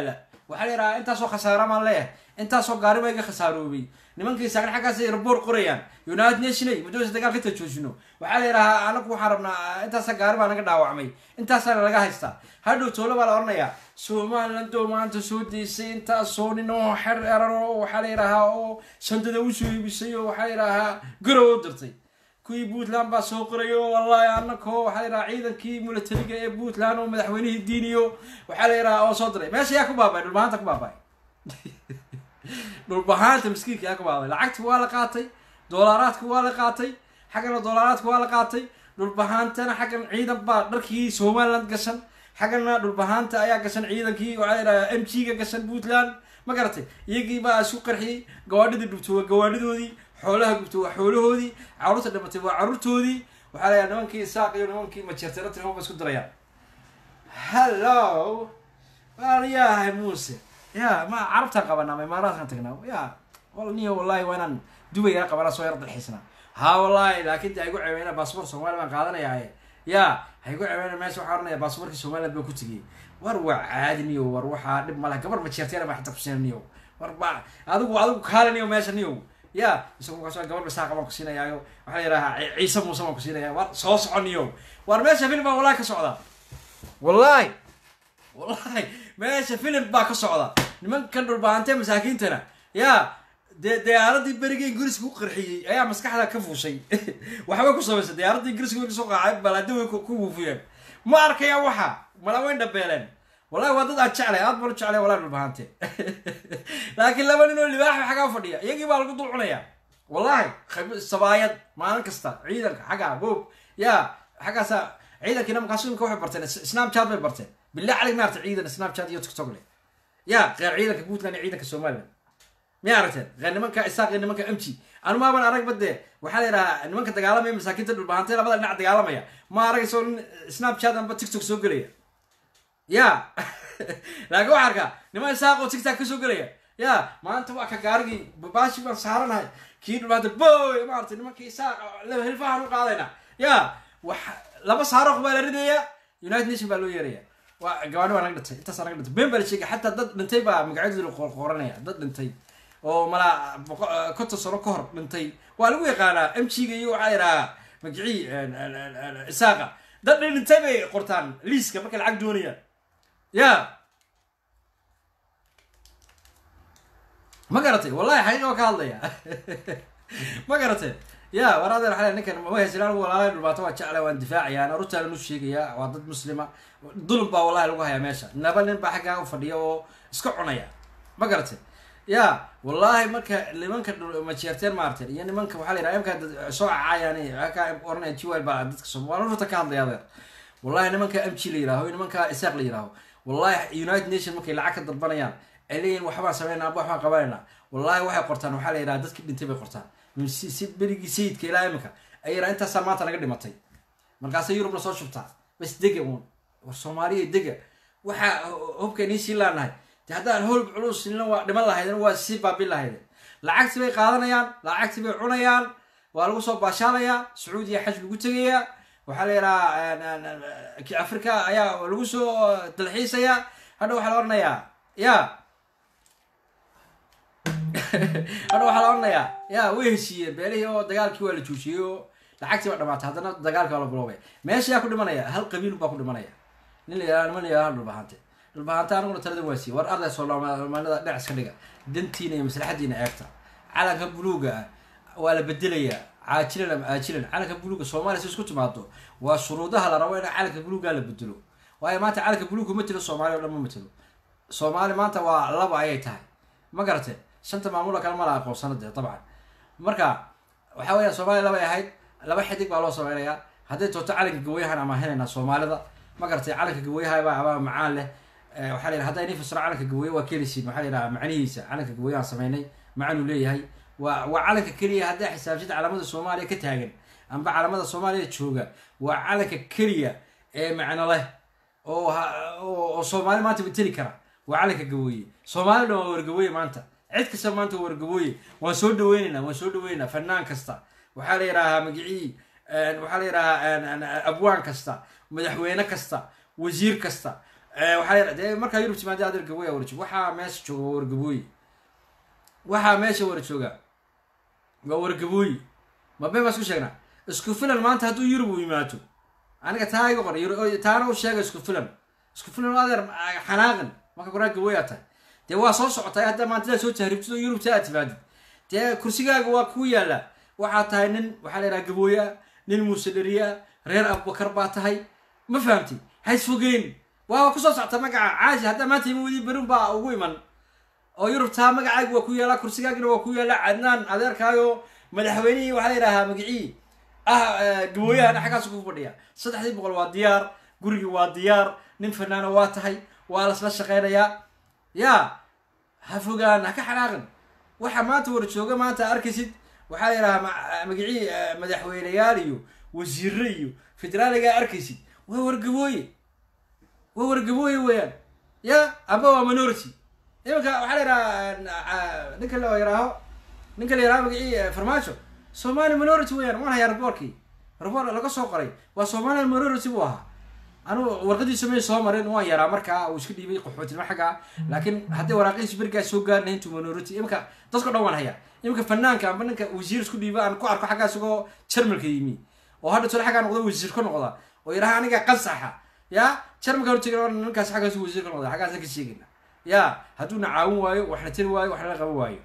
waxaa la yidhahaa intaasoo khasaara maan leeyahay intaasoo gaari baa iga khasaaroobay nimankii saagan xaggaas ay raboor qorayaan united nationay muddooysa dagaalka inta joojino waxaa la yidhahaa anagu waxaan rabnaa intaasa gaari baa naga dhaawacmay intaasaana laga haystaa hadhow toole baa la odhanayaa somaliland oo maanta soo deysay intaasoo nin oo xer eran oo waxaa la yidhahaa oo shandada usoo iibisay oo waxaa la yidhahaa garow u dirtay kuwii puntland baa soo qorayo wallahi anakoo waxaa la yidhaha ciidankii milatariga ee puntland oo madaxweynihii diiniyo waxaa la yidhaha oo soo diray meesha yaa ku baabay dhulbahanta ku baabay dhulbahaanta miskiinka yaa ku baabay lacagti waa la qaatay doolaaraadka waa la qaatay xaggana doolaaraadka waa la qaatay dhulbahaantana xaggan ciidan baa dharkii somaliland gashan xaggana dhulbahaanta ayaa gashan ciidankii waxaa la yidhaha m g ga gashan puntland ma garatay iyagii baa isku qarxiyey gawaadhidii dhubto waa gawaadhidoodii xoolaha gubto waa xoolahoodii caruurta dhimatay waa caruurtoodii waxaa layaa nimankii isaaq iyo nimankii majeertay tirma ba isku dirayaan hallo waan yahay muuse ya ma carabtaan qabanaa ma imaaraadkan tagnaa ya wal niyo wallahi waa inaan dubayana qabanaa soo yar dalxiisnaa ha wallahi laakin de haygu ceebeyna baasboor somaliya baan qaadanaya ya haygu ceebeyna meesha waxaa oranaya baasboorkii somaliland baan ku tegiyey war waa caadi niyo war waxaa dhib malaha gabar majeertayna baa xataa kusiina niyo war ba adigu adigu kaale niyo meesha niyo ya isagu kaas gabar basaaqa baan kusiinayaayo waxaa la yidhahaa ciise muuse baan kusiinaya war soo soconiyo war meesha filim baa wallahi ka socda wallahi wallahi meesha filim baa ka socda nimankan dhulbaantee masaakiintana ya dee diyaaradii berigii ingiriiska ku qarxiyey ayaa maskaxda ka fuushay waxbay ku samaysay diyaaradii ingiriiska way kasoo qaacay balaadi way ku wuufiyeen ma arkaya waxa mala wayn dhabeeleen wallahi waa dad aad jeclay aad baan u jeclay wallahi dhulbahante laakiin laba nin oo libaaxa xaggaa fadhiya iyagii baa lagu dul cunaya wallahi sabaayad maalin kasta ciidanka xaggaa boog ya xaggaasa ciidankiina markaas imika waxay barteen snapchat bay barteen billah calig maarta ciidan snapchat iyo tiktok le ya qeer ciidanka puntland iyo ciidanka somaliland miya aragteen qeer nimanka isaaq iyo nimanka mg anu maaban arag bade waxaa la yidhahaa nimanka dagaalamaya masaakiinta dhulbahantay labada dhinac dagaalamaya ma aragayso nin snapchat amba tiktok soo gelaya ya laakiin waxaa arkaa niman isaaq oo tiktok kasoo gelaya ya maanta waa ka gaarigii babaashi baan saaranahay kii dhulbahanta boy maarata nimankii isaaq hilfahan u qaadayna ya wax laba saaroq baa la ridaya united nation baa loo yeeraya waa gabaadhi baa naga dhintay intaas naga dhintay been baa la sheegay xataa dad dhintay baa magacyadooda qoranaya dad dhintay oo malaa konton sano ka hor dhintay waa lagu yaqaanaa m g ga iyo waxaa yidhahaa magicii isaaqa dad dhintay bay qortaan liiska markay lacag doonayaan ya ma garatay wallahi xaqiiqa ka hadlaya ma garatay ya war adeer waxaa ninkan ma haysan anigu walaalay dhulbaato waa jeclay waan difaacaya arurtaana nu sheegaya waa dad muslima dulum baa wallahi lagu hayaa meesha naba nin baa xaggaa u fadhiya oo iska cunaya ma garatay ya wallahi marka nimanka majeerteen maarteen iyo nimanka waxaa la yidhaha imka soo cacaayaan ka oranaya jiwal baa dadka soo waan rurta ka hadlaya adeer wallahi nimanka m g la yidhaaho iyo nimanka isaaq la yidhaaho wallahi united nation markay lacag ka dalbanayaan ay leeyihin waxbaan sameynaa aba waxbaan qabanayna wallahi waxay qortaan waxaa la yidhaha dadkii dhintay bay qortaan si berigii sayidka ilaa iminka ay yidhaha intaasaa maanta naga dhimatay markaasay yurubna soo shubtaa bas dega uun war soomaaliya dega waxaa hubkaynii sii laanahay de haddaan holb culus nina waa dhiman lahaydeen waa sii baabin lahaydeen lacagtii bay qaadanayaan lacagtii bay cunayaan waa lagu soo baashaalayaa sacuudiya xaj lagu tegayaa waxaa la yidhahaa africa ayaa lagu soo dalxiisayaa hadha waxaa la oranayaa ya hadha waxaa la oranayaa ya way heshiiyeen beelihii oo dagaalkii waa la joojiyey oo lacagtii baa dhamaatay haddana dagaalkii waa la biloobay meesha yaa ku dhimanaya hal qabiil baa ku dhimanaya nin la yidhaha niman la yidhaha dhulbahante dhulbahante aniguna talada waa siiye war arday soomaalida dhinac iska dhiga dantiina iyo maslaxadiina eegta calanka buluuga ah waa la bedelayaa caajilan ama aajilan calanka buluuga soomaaliya si isku timaado waa shuruudaha la rabo in calanka buluuga la bedelo waayo maanta calanka buluuga ma telo soomaaliya o dhan ma matelo soomaali maanta waa laba ayay tahay ma garate shanta maamuloo kale ma la aqoonsana dee dabcan marka waxa weya soomaaliya labay ahayd laba xidig baa loo sameynayaa hadday tooto calanka gawayahan ama helaynaa soomaalida ma garatay calanka gawayaha baa abaa macaan leh waxaa la yidhaha hadday nii fasiro calanka gawaye waa kelisiin waxaa la yidhaha macnihiisa calanka gawayahan sameynay macanuu leeyahay waa waa calanka keliya haddaa xisaabsida calamada soomaaliya ka taagan amba calamada soomaaliya jooga waa calanka keliya ee macno leh oo oo soomaali maanta mateli kara waa calanka gawooye soomaali dhan waa wargawooye maanta cid kasta maanta waa wargawooye waan soo dhaweynaynaa waan soo dhaweynaynaa fanaan kasta waxaa la yidhahaa magicii waxaa la yidhahaa abwaan kasta madaxweyne kasta wasiir kasta waxaa dee markaa yurub timaade adeer gabooya wara joog waxaa meesha jooga waa wargabooyi waxaa meesha wara jooga waa wargabooyi ma been baa isku sheegnaa isku filan maanta hadduu yurub uu yimaado aniga taa iga qor taana u sheega isku filan isku filan adeer xanaaqin marka koraa gabooyaa tahay dee waa soo socotay hadda maantidaa soo tahribtid oo yurubta aad timaadid dee kursigaaga waa kuu yaalla waxaa tahay nin waxaa la yidhaha gabooya nin muusedheriya reer abubakar baa tahay ma fahamtay hays fogeyn waa kusoo socta magaca caashi haddaa maanta ima wadi berin baa ugu iman oo yurubtaa magacaaga waa ku yaallaa kursigaagina waa ku yaallaa cadnaan adeerkaayo madaxweynihii waxaa la yidhahaa magicii ah gabooyahana xaggaas ku fadhiya saddexdii boqol waa diyaar gurigii waa diyaar nin fanaana waa tahay waa lasla shaqaynayaa yaa ha fogaan ha ka xanaaqin waxa maanta war jooga maanta arkaysid waxaa la yidhahaa magicii madaxweyneyaal iyo wasiire iyo federaaligaa arkaysid waa wargabooye waa wargabooye weeyaan ya amba waa minority imanka waxaa la yidhaha ninka la yidhaaho ninka la yidhaho magicii farmaajo somali minority weeyaan waan hayaa raboorkii raboor laga soo qoray waa somali minority buu ahaa anu warqadiisa may soo marin waan yaraa markaa uu iska dhiibay qaxootinimo xaggaa laakiin haddii waraaqihiisa berigaas soo gaarina intuu minority imanka dadka dhan waan hayaa imanka fanaanka amba ninka wasiir isku dhiiba aan ku arko xaggaa isagoo jarmalka yimi oo hadha tole xaggaa noqda wasiir ka noqda oo yidhaha aniga qansaxa ya jarmalka hortega ninkaas xaggaas wasiir ka noqda xaggaasa ka sheegayna ya hadduuna caawin waayo waxna tiri waayo waxna la qaban waayo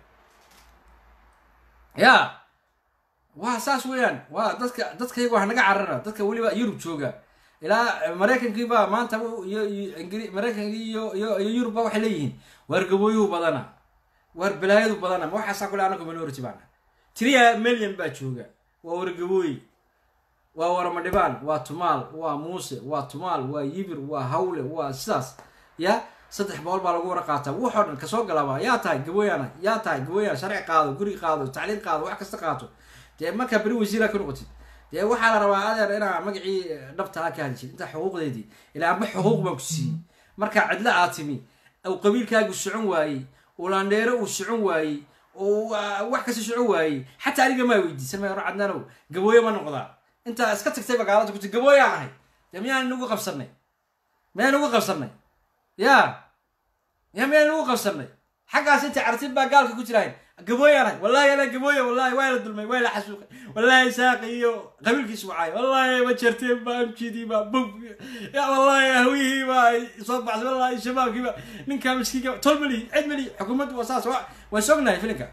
ya waa saas weeyaan waa dadka dadkayga wax naga carara dadka weliba yurub jooga ilaa maraykankiiba maanta iyo ingri maraykankii iyo iyo iyo yurubba waxay leeyihiin waar gabooyuhu badana waar balaayadu badana ma waxaasaa kule anagu minority baana tiriya million baa jooga waa wargabooyi waa waramadhibaan waa tumaal waa muuse waa tumaal waa yibir waa hawle waa sidaas ya saddex boqol baa lagu wara qaataa waxoo dhan kasoo galaaba yaa tahay gabooyaana yaa tahay gabooyaan sharci qaado guri qaado tacliin qaado wax kasta qaato dee markaa beri wasiira ka noqotid dee waxaa la rabaa adeer inaa magacii dhabtaa ka hadishid intaa xuquuqdeedii ilaa amba xuquuq baan ku siiyey markaa cidlo aad timi uu qabiilkaagu socon waayey uu laandheero uu socon waayey uu wax kasta socon waayey xataa aniga maa weydiisan may hore cadnaanow gabooye ma noqdaa intaa iska tagtay bagaalada kuti gabooyaan ahay dee miyaan nagu qabsanay miyaan nagu qabsanay ya ya miyaan nagu qabsanay xaggaas inta cartid baa gaalka ku jirahay gabooyaan ahay wallahi ana gabooye wallahi waa la dulmay waa la xasuuqay wallahi saaqi iyo qabiilkiisu wacay wallahi ma jarteen ba amjidii ba bug ya wallahi hawihii ba soo baxsay wallahi shabaabkii ba ninkaa miskiinka tol mali cid mali xukuumaddu waa saas waan sognahay filinka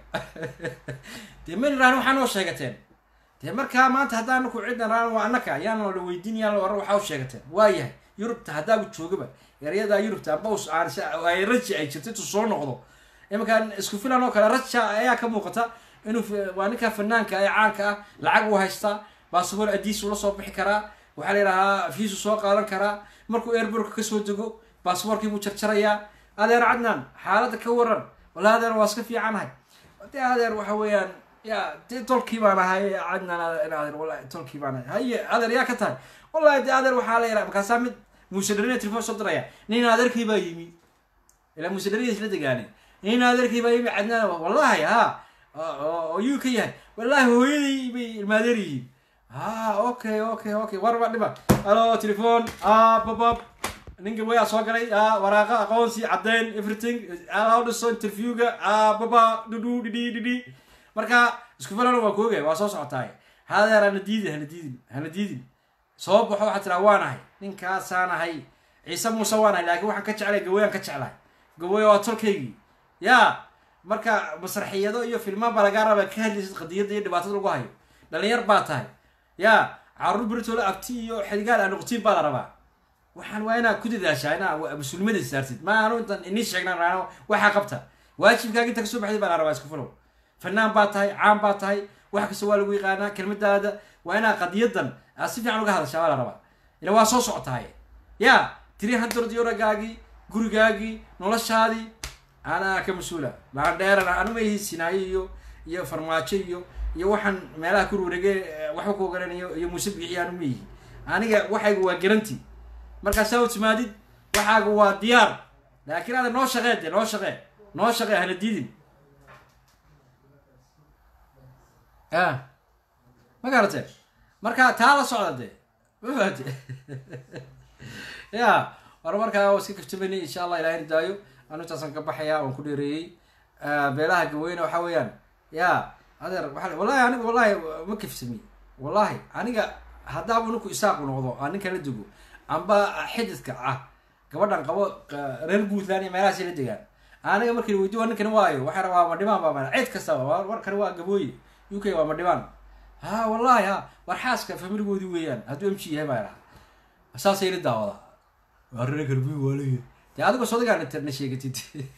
dee mali rahan waxaa noo sheegateen dee markaa maanta haddaan ku cidna raan waa annaka yaan la weydiin yaan la waran waxaa u sheegateen waa yahay yurubta haddaagu joogaba eryadaa yurubta baws aan ay raji ay jirto intuu soo noqdo imankaan isku filan oo kale raja ayaa ka muuqata inuu waa ninka fanaanka ee caanka ah lacag uu haystaa basaboor adiis ula soo bixi karaa waxaa la yidhahaa fiisu soo qaadan karaa markuu airborka kasoo dego basaboorkii buu jarjarayaa adeer cadnaan xaaladda ka waran walla adeer waa iska fiicanahay de adeer waxa weeyaan ya de tolkii baan ahay cadnaan adeer wallahi tolkii baan ahay haye adeer yaa ka tahay wallahi de adeer waxaa la yidhaha markaasaa mid muuse dharina telefon soo diraya nin adeerkii baa yimi ilaa muuse dharina isla degaane nin adeerkii baa yimi cadnaan wallahi ha oo yuu ka yahay wallahi hooyadii bay ilmaadeer yihiin ha okay okay okay warba dhiba alo telefon babab ninka wayaa soo galay waraaqa aqoonsi caddeyn everything alao dhiso interviewga baba dhudhu dhidhi dhidhi marka isku filana waa koogaya waa soo socotaay hadeer hana diidin hana diidin hana diidin soo baxo waxaa tiraa waanahay ninkaasaan ahay ciise muuse waanahay laakiin waxaan ka jeclay gawooyaan ka jeclahay gawooya waa tolkaygii ya marka masraxiyado iyo filmaan baa lagaa rabaa ka hadlaysid qadiyadda iyo dhibaatada lagu hayo dhalinyar baa tahay ya caruur beritoola abti iyo xidigaal aan noqotiin baa la rabaa waxaan waa inaa ku dadaashaa inaa mas-uulnimada saartid ma aanu intan inii sheegnaan raano waxaa qabta waajibkaaga inta kasoo baxday baa la rabaa isku filow fanaan baa tahay caan baa tahay wax kasta waa lagu yaqaanaa kelmadaada waa inaa qadiyadan aad si fiican uga hadashaa baa la rabaa ila waa soo socotahay ya tiri hundred eurogaagii gurigaagii noloshaadii anaa ka mas-uula laandheerana anuma ihi sinaayo iyo iyo farmaajo iyo iyo waxaan meelaha ku wareege waxba ku ogaranayo iyo muuse bixi anuma ihi aniga waxaygu waa garanti markaasaa u timaadid waxaaga waa diyaar laakiin ada noo shaqee de noo shaqee noo shaqee hana diidin ya ma garatee marka taa la socda de ma faate ya war markaa waa iska kaftamanay insha allah ilahay daayo anu intaasaan ka baxaya waan ku dheereeyey beelaha gaweyne waxa weeyaan ya adeer waa wallahi aniga wallahi ma kaftami wallahi aniga haddaaba ninku isaaqu noqdo aan ninka la dego amba xididka ah gabadhan qabo reer puntland iyo meelahaas la degaan aniga markii la weydiyo waa ninkan waayo waxay rabaa madhibaan baa mana cid kastaba warkan waa gabooye u k waa madhibaan ha wallahi ha war xaaska familigoodii weeyaan hadduu m g yahay baa idhaha saasay la daawadaa waa reer garbi waaleya dee adigo sodagaan na sheegatid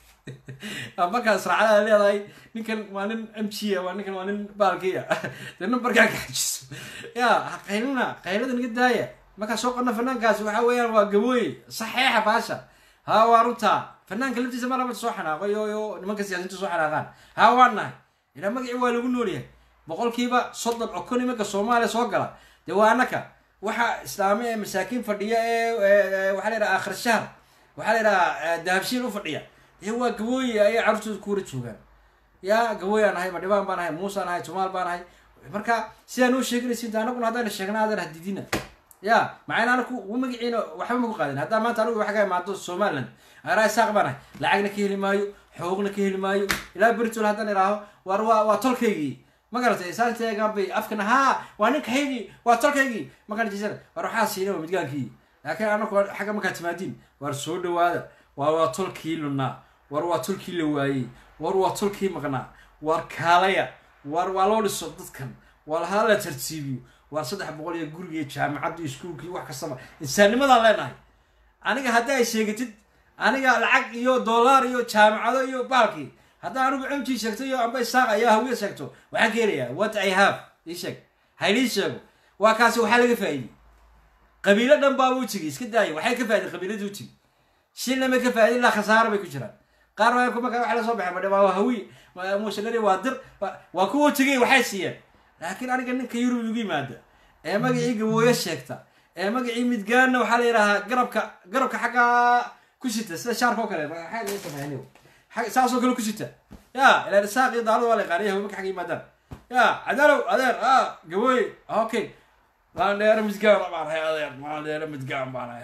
markaa israacada leedahay ninkan waa nin m g a waa ninkan waa nin baalkiya dee numbarkaa kaxajiso ya qaylina qaylada naga daaya markaa soo qadna fanaankaasi waxa weeyaan waa gabooye saxeexa baasha ha waa runtaa fanaanka laftiisa ma laba soo xanaaqo yo yo nimanka siyaasiinta soo xanaaqaan ha waa nahay ilaa magacii waa lagu noolyahay boqolkiiba soddon oo kun imanka soomaaliya soo gala dee waa anaka waxa islaami ee masaakiin fadhiya ee waxaa la yidhaha aakhir shahr waxaa la yidhaha dahabshiil u fadhiya dee waa gabooye ayay carruurtooda kuwala joogaan ya gabooyaan ahay madhibaan baan ahay muusaan ahay tumaal baan ahay marka sidaan u sheeganaysin anaguna haddayna sheegna adan hadidina ya maxayna anaku u magaciina waxba maku qaadin haddaa maanta anigu waxa ka imaado somaliland araa isaaq baan ahay lacagna ka heli maayo xoogna ka heli maayo ilaa beritol haddaan idhaaho war waa waa tolkaygii ma garatay saanteegan bay afkana haa waa ninkaygii waa tolkaygii makan jisana war waxaa siina waa midgaankii laakiin anaku xagga markaa timaadiin war soo dhawaada war waa tolkii lunaa war waa tolkii la waayey war waa tolkii maqnaa war kaalaya war waa loo dhiso dadkan war hala la tartiibiyo waa saddex boqol iyo guriga jaamacadda iskuulka iyo wax kastaba insaannimadaan leenahay aniga haddii ay sheegatid aniga lacag iyo dollar iyo jaamacado iyo baalkii haddaa anigu cumji sheegto iyo amba isaaq ayaa hawiya sheegto waxaan ka helayaa what i have ii sheeg haylii sheego waa kaasi waxaa laga faa'iidey qabiilo dhan baaba u tigi iska daaya waxay ka faa'iday qabiiladii u tigi shilna ma ka faa'iday ilaa khasaaro bay ku jiraan qaar baa marka waxa la soo baxay madhe waa hawi mushanari waa dir waa kuwa tegay waxay siiyeen laakiin aniga ninka yurub igu yimaada ee magacii gabooyo sheegta ee magacii midgaanna waxaa la yidhahaa garabka garabka xagga ku sita sida shaarka oo kale maxaa laga sameeyay saasoo kale ku sita ya ilaa isaaq iyo daalada waa la yaqaanaya hawi marka xagga yimaadaan ya cadaalow adeer a gabooye okay maan dheero midgaan baan ahay adeer maan dheero midgaan baan ahay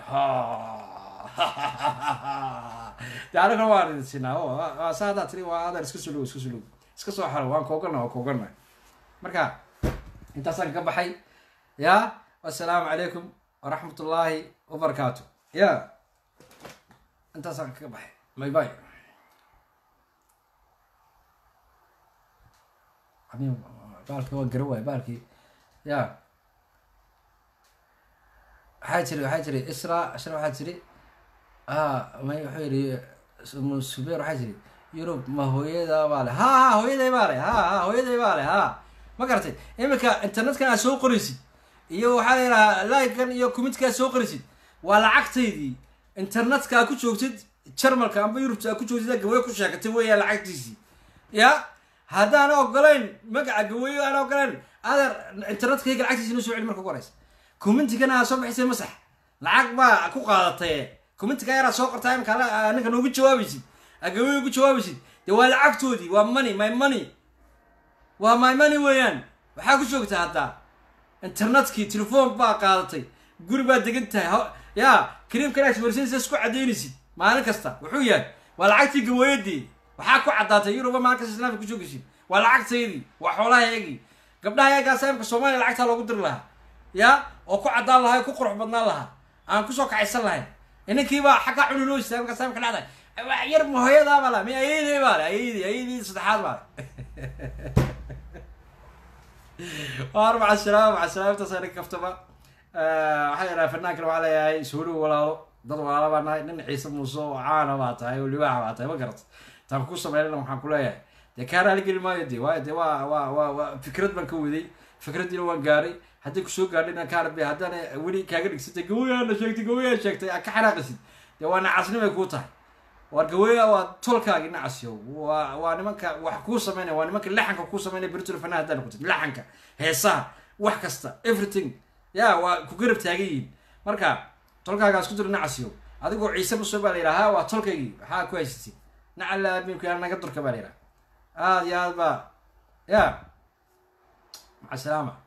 ha de anigana waan idin siinaa sa haddaa tiri waa adeer iska sulow iska sulow iska soo xaro waan koogana waa koogana marka intaasaan ka baxay ya assalaamu calaykum waraxmat ullaahi wabarakaatu ya intaasaan kaga baxay may bay baalki waa gara waay baalkii ya waxaa jiri waxaa jiri isra isra waxaa jiri may wuxuu yidhi subeer waxaa jiri yurub ma hooyada baa le ha ha hooyaday baa le ha ha hooyaday baa le ha ma garatay iminka internetkan aad soo qoraysid iyo waxaa la yidhahaa livekan iyo committka aad soo qoraysid waa lacagtaydii internetka aad ku joogtid jarmalka amba yurubta aad ku joogtid gawayo ku sheekatay weeyaan lacagtiisii ya haddaan ogolayn magaca gawayo aan ogolayn adeer internetkayga lacagtiisi noo soo celi marka ugu horeysa commentigana aad soo bixisay masax lacag baa ku qaadatay commentiga yaraad soo qortaa imka ninka noogu jawaabaysid agawayo ugu jawaabaysid dee waa lacagtoodii waa money my money waa my money weeyaan waxaa ku joogtaa haddaa internetkii telefoon baa qaadatay guri baa degan tahay ya kariimkana ismarsinaysa isku cadaynaysid maalin kasta wuxuu yahay waa lacagtii gawaayadii waxaa ku caddaatay yuruba maalin kasta islaamka ku joogaysid waa lacagtaydii waa xoolahaygii gabdhaha yaagaasa imka soomaaliya lacagtaa loogu diri lahaa ya oo ku caddaan lahaa ku qurux badnaan lahaa aan kusoo kacaysan lahayn inankiibaa xaggaa cuni loo istaagay markaas imka dhacday yar ma hooyadaa baa la mi ayadii baa le ayadii ayadii saddexaad baa le waar maca salaam maca salaam intaas aniga kaftaba waxaa yidhaha fanaankan waxaa leeyahay suuligu walaalo dad walaalo baa nahay nin ciise muuse oo caana baa tahay oo libaaxa baa tahay ma garata taan ku sameynana waxaan ku leeyahay dee kaa raaligeli maayo de waayo dee waa waa waa waa fikrad baan ka waday fikraddiina waan gaaray haddii kusoo gaadhina kaarbe haddana weli kaaga dhigsatay gawayaana sheegtay gawayaa sheegtay ka xanaaqisid dee waa nacasnimay kuu tahay war gawaya waa tolkaagi nacasyo waa waa nimanka wax kuu sameynaya waa nimanka laxanka kuu sameynaya beritul fanaha haddaa noqotid laxanka heesaha wax kasta everything ya waa ku garab taagan yihiin marka tolkaagaas ku jiro nacasyo adigoo ciise muso baa la yidhaha waa tolkaygii waxaa ku haysatid nacala abiimka naga durka baa la yidhaha aada iyo aad baa ya maca salaama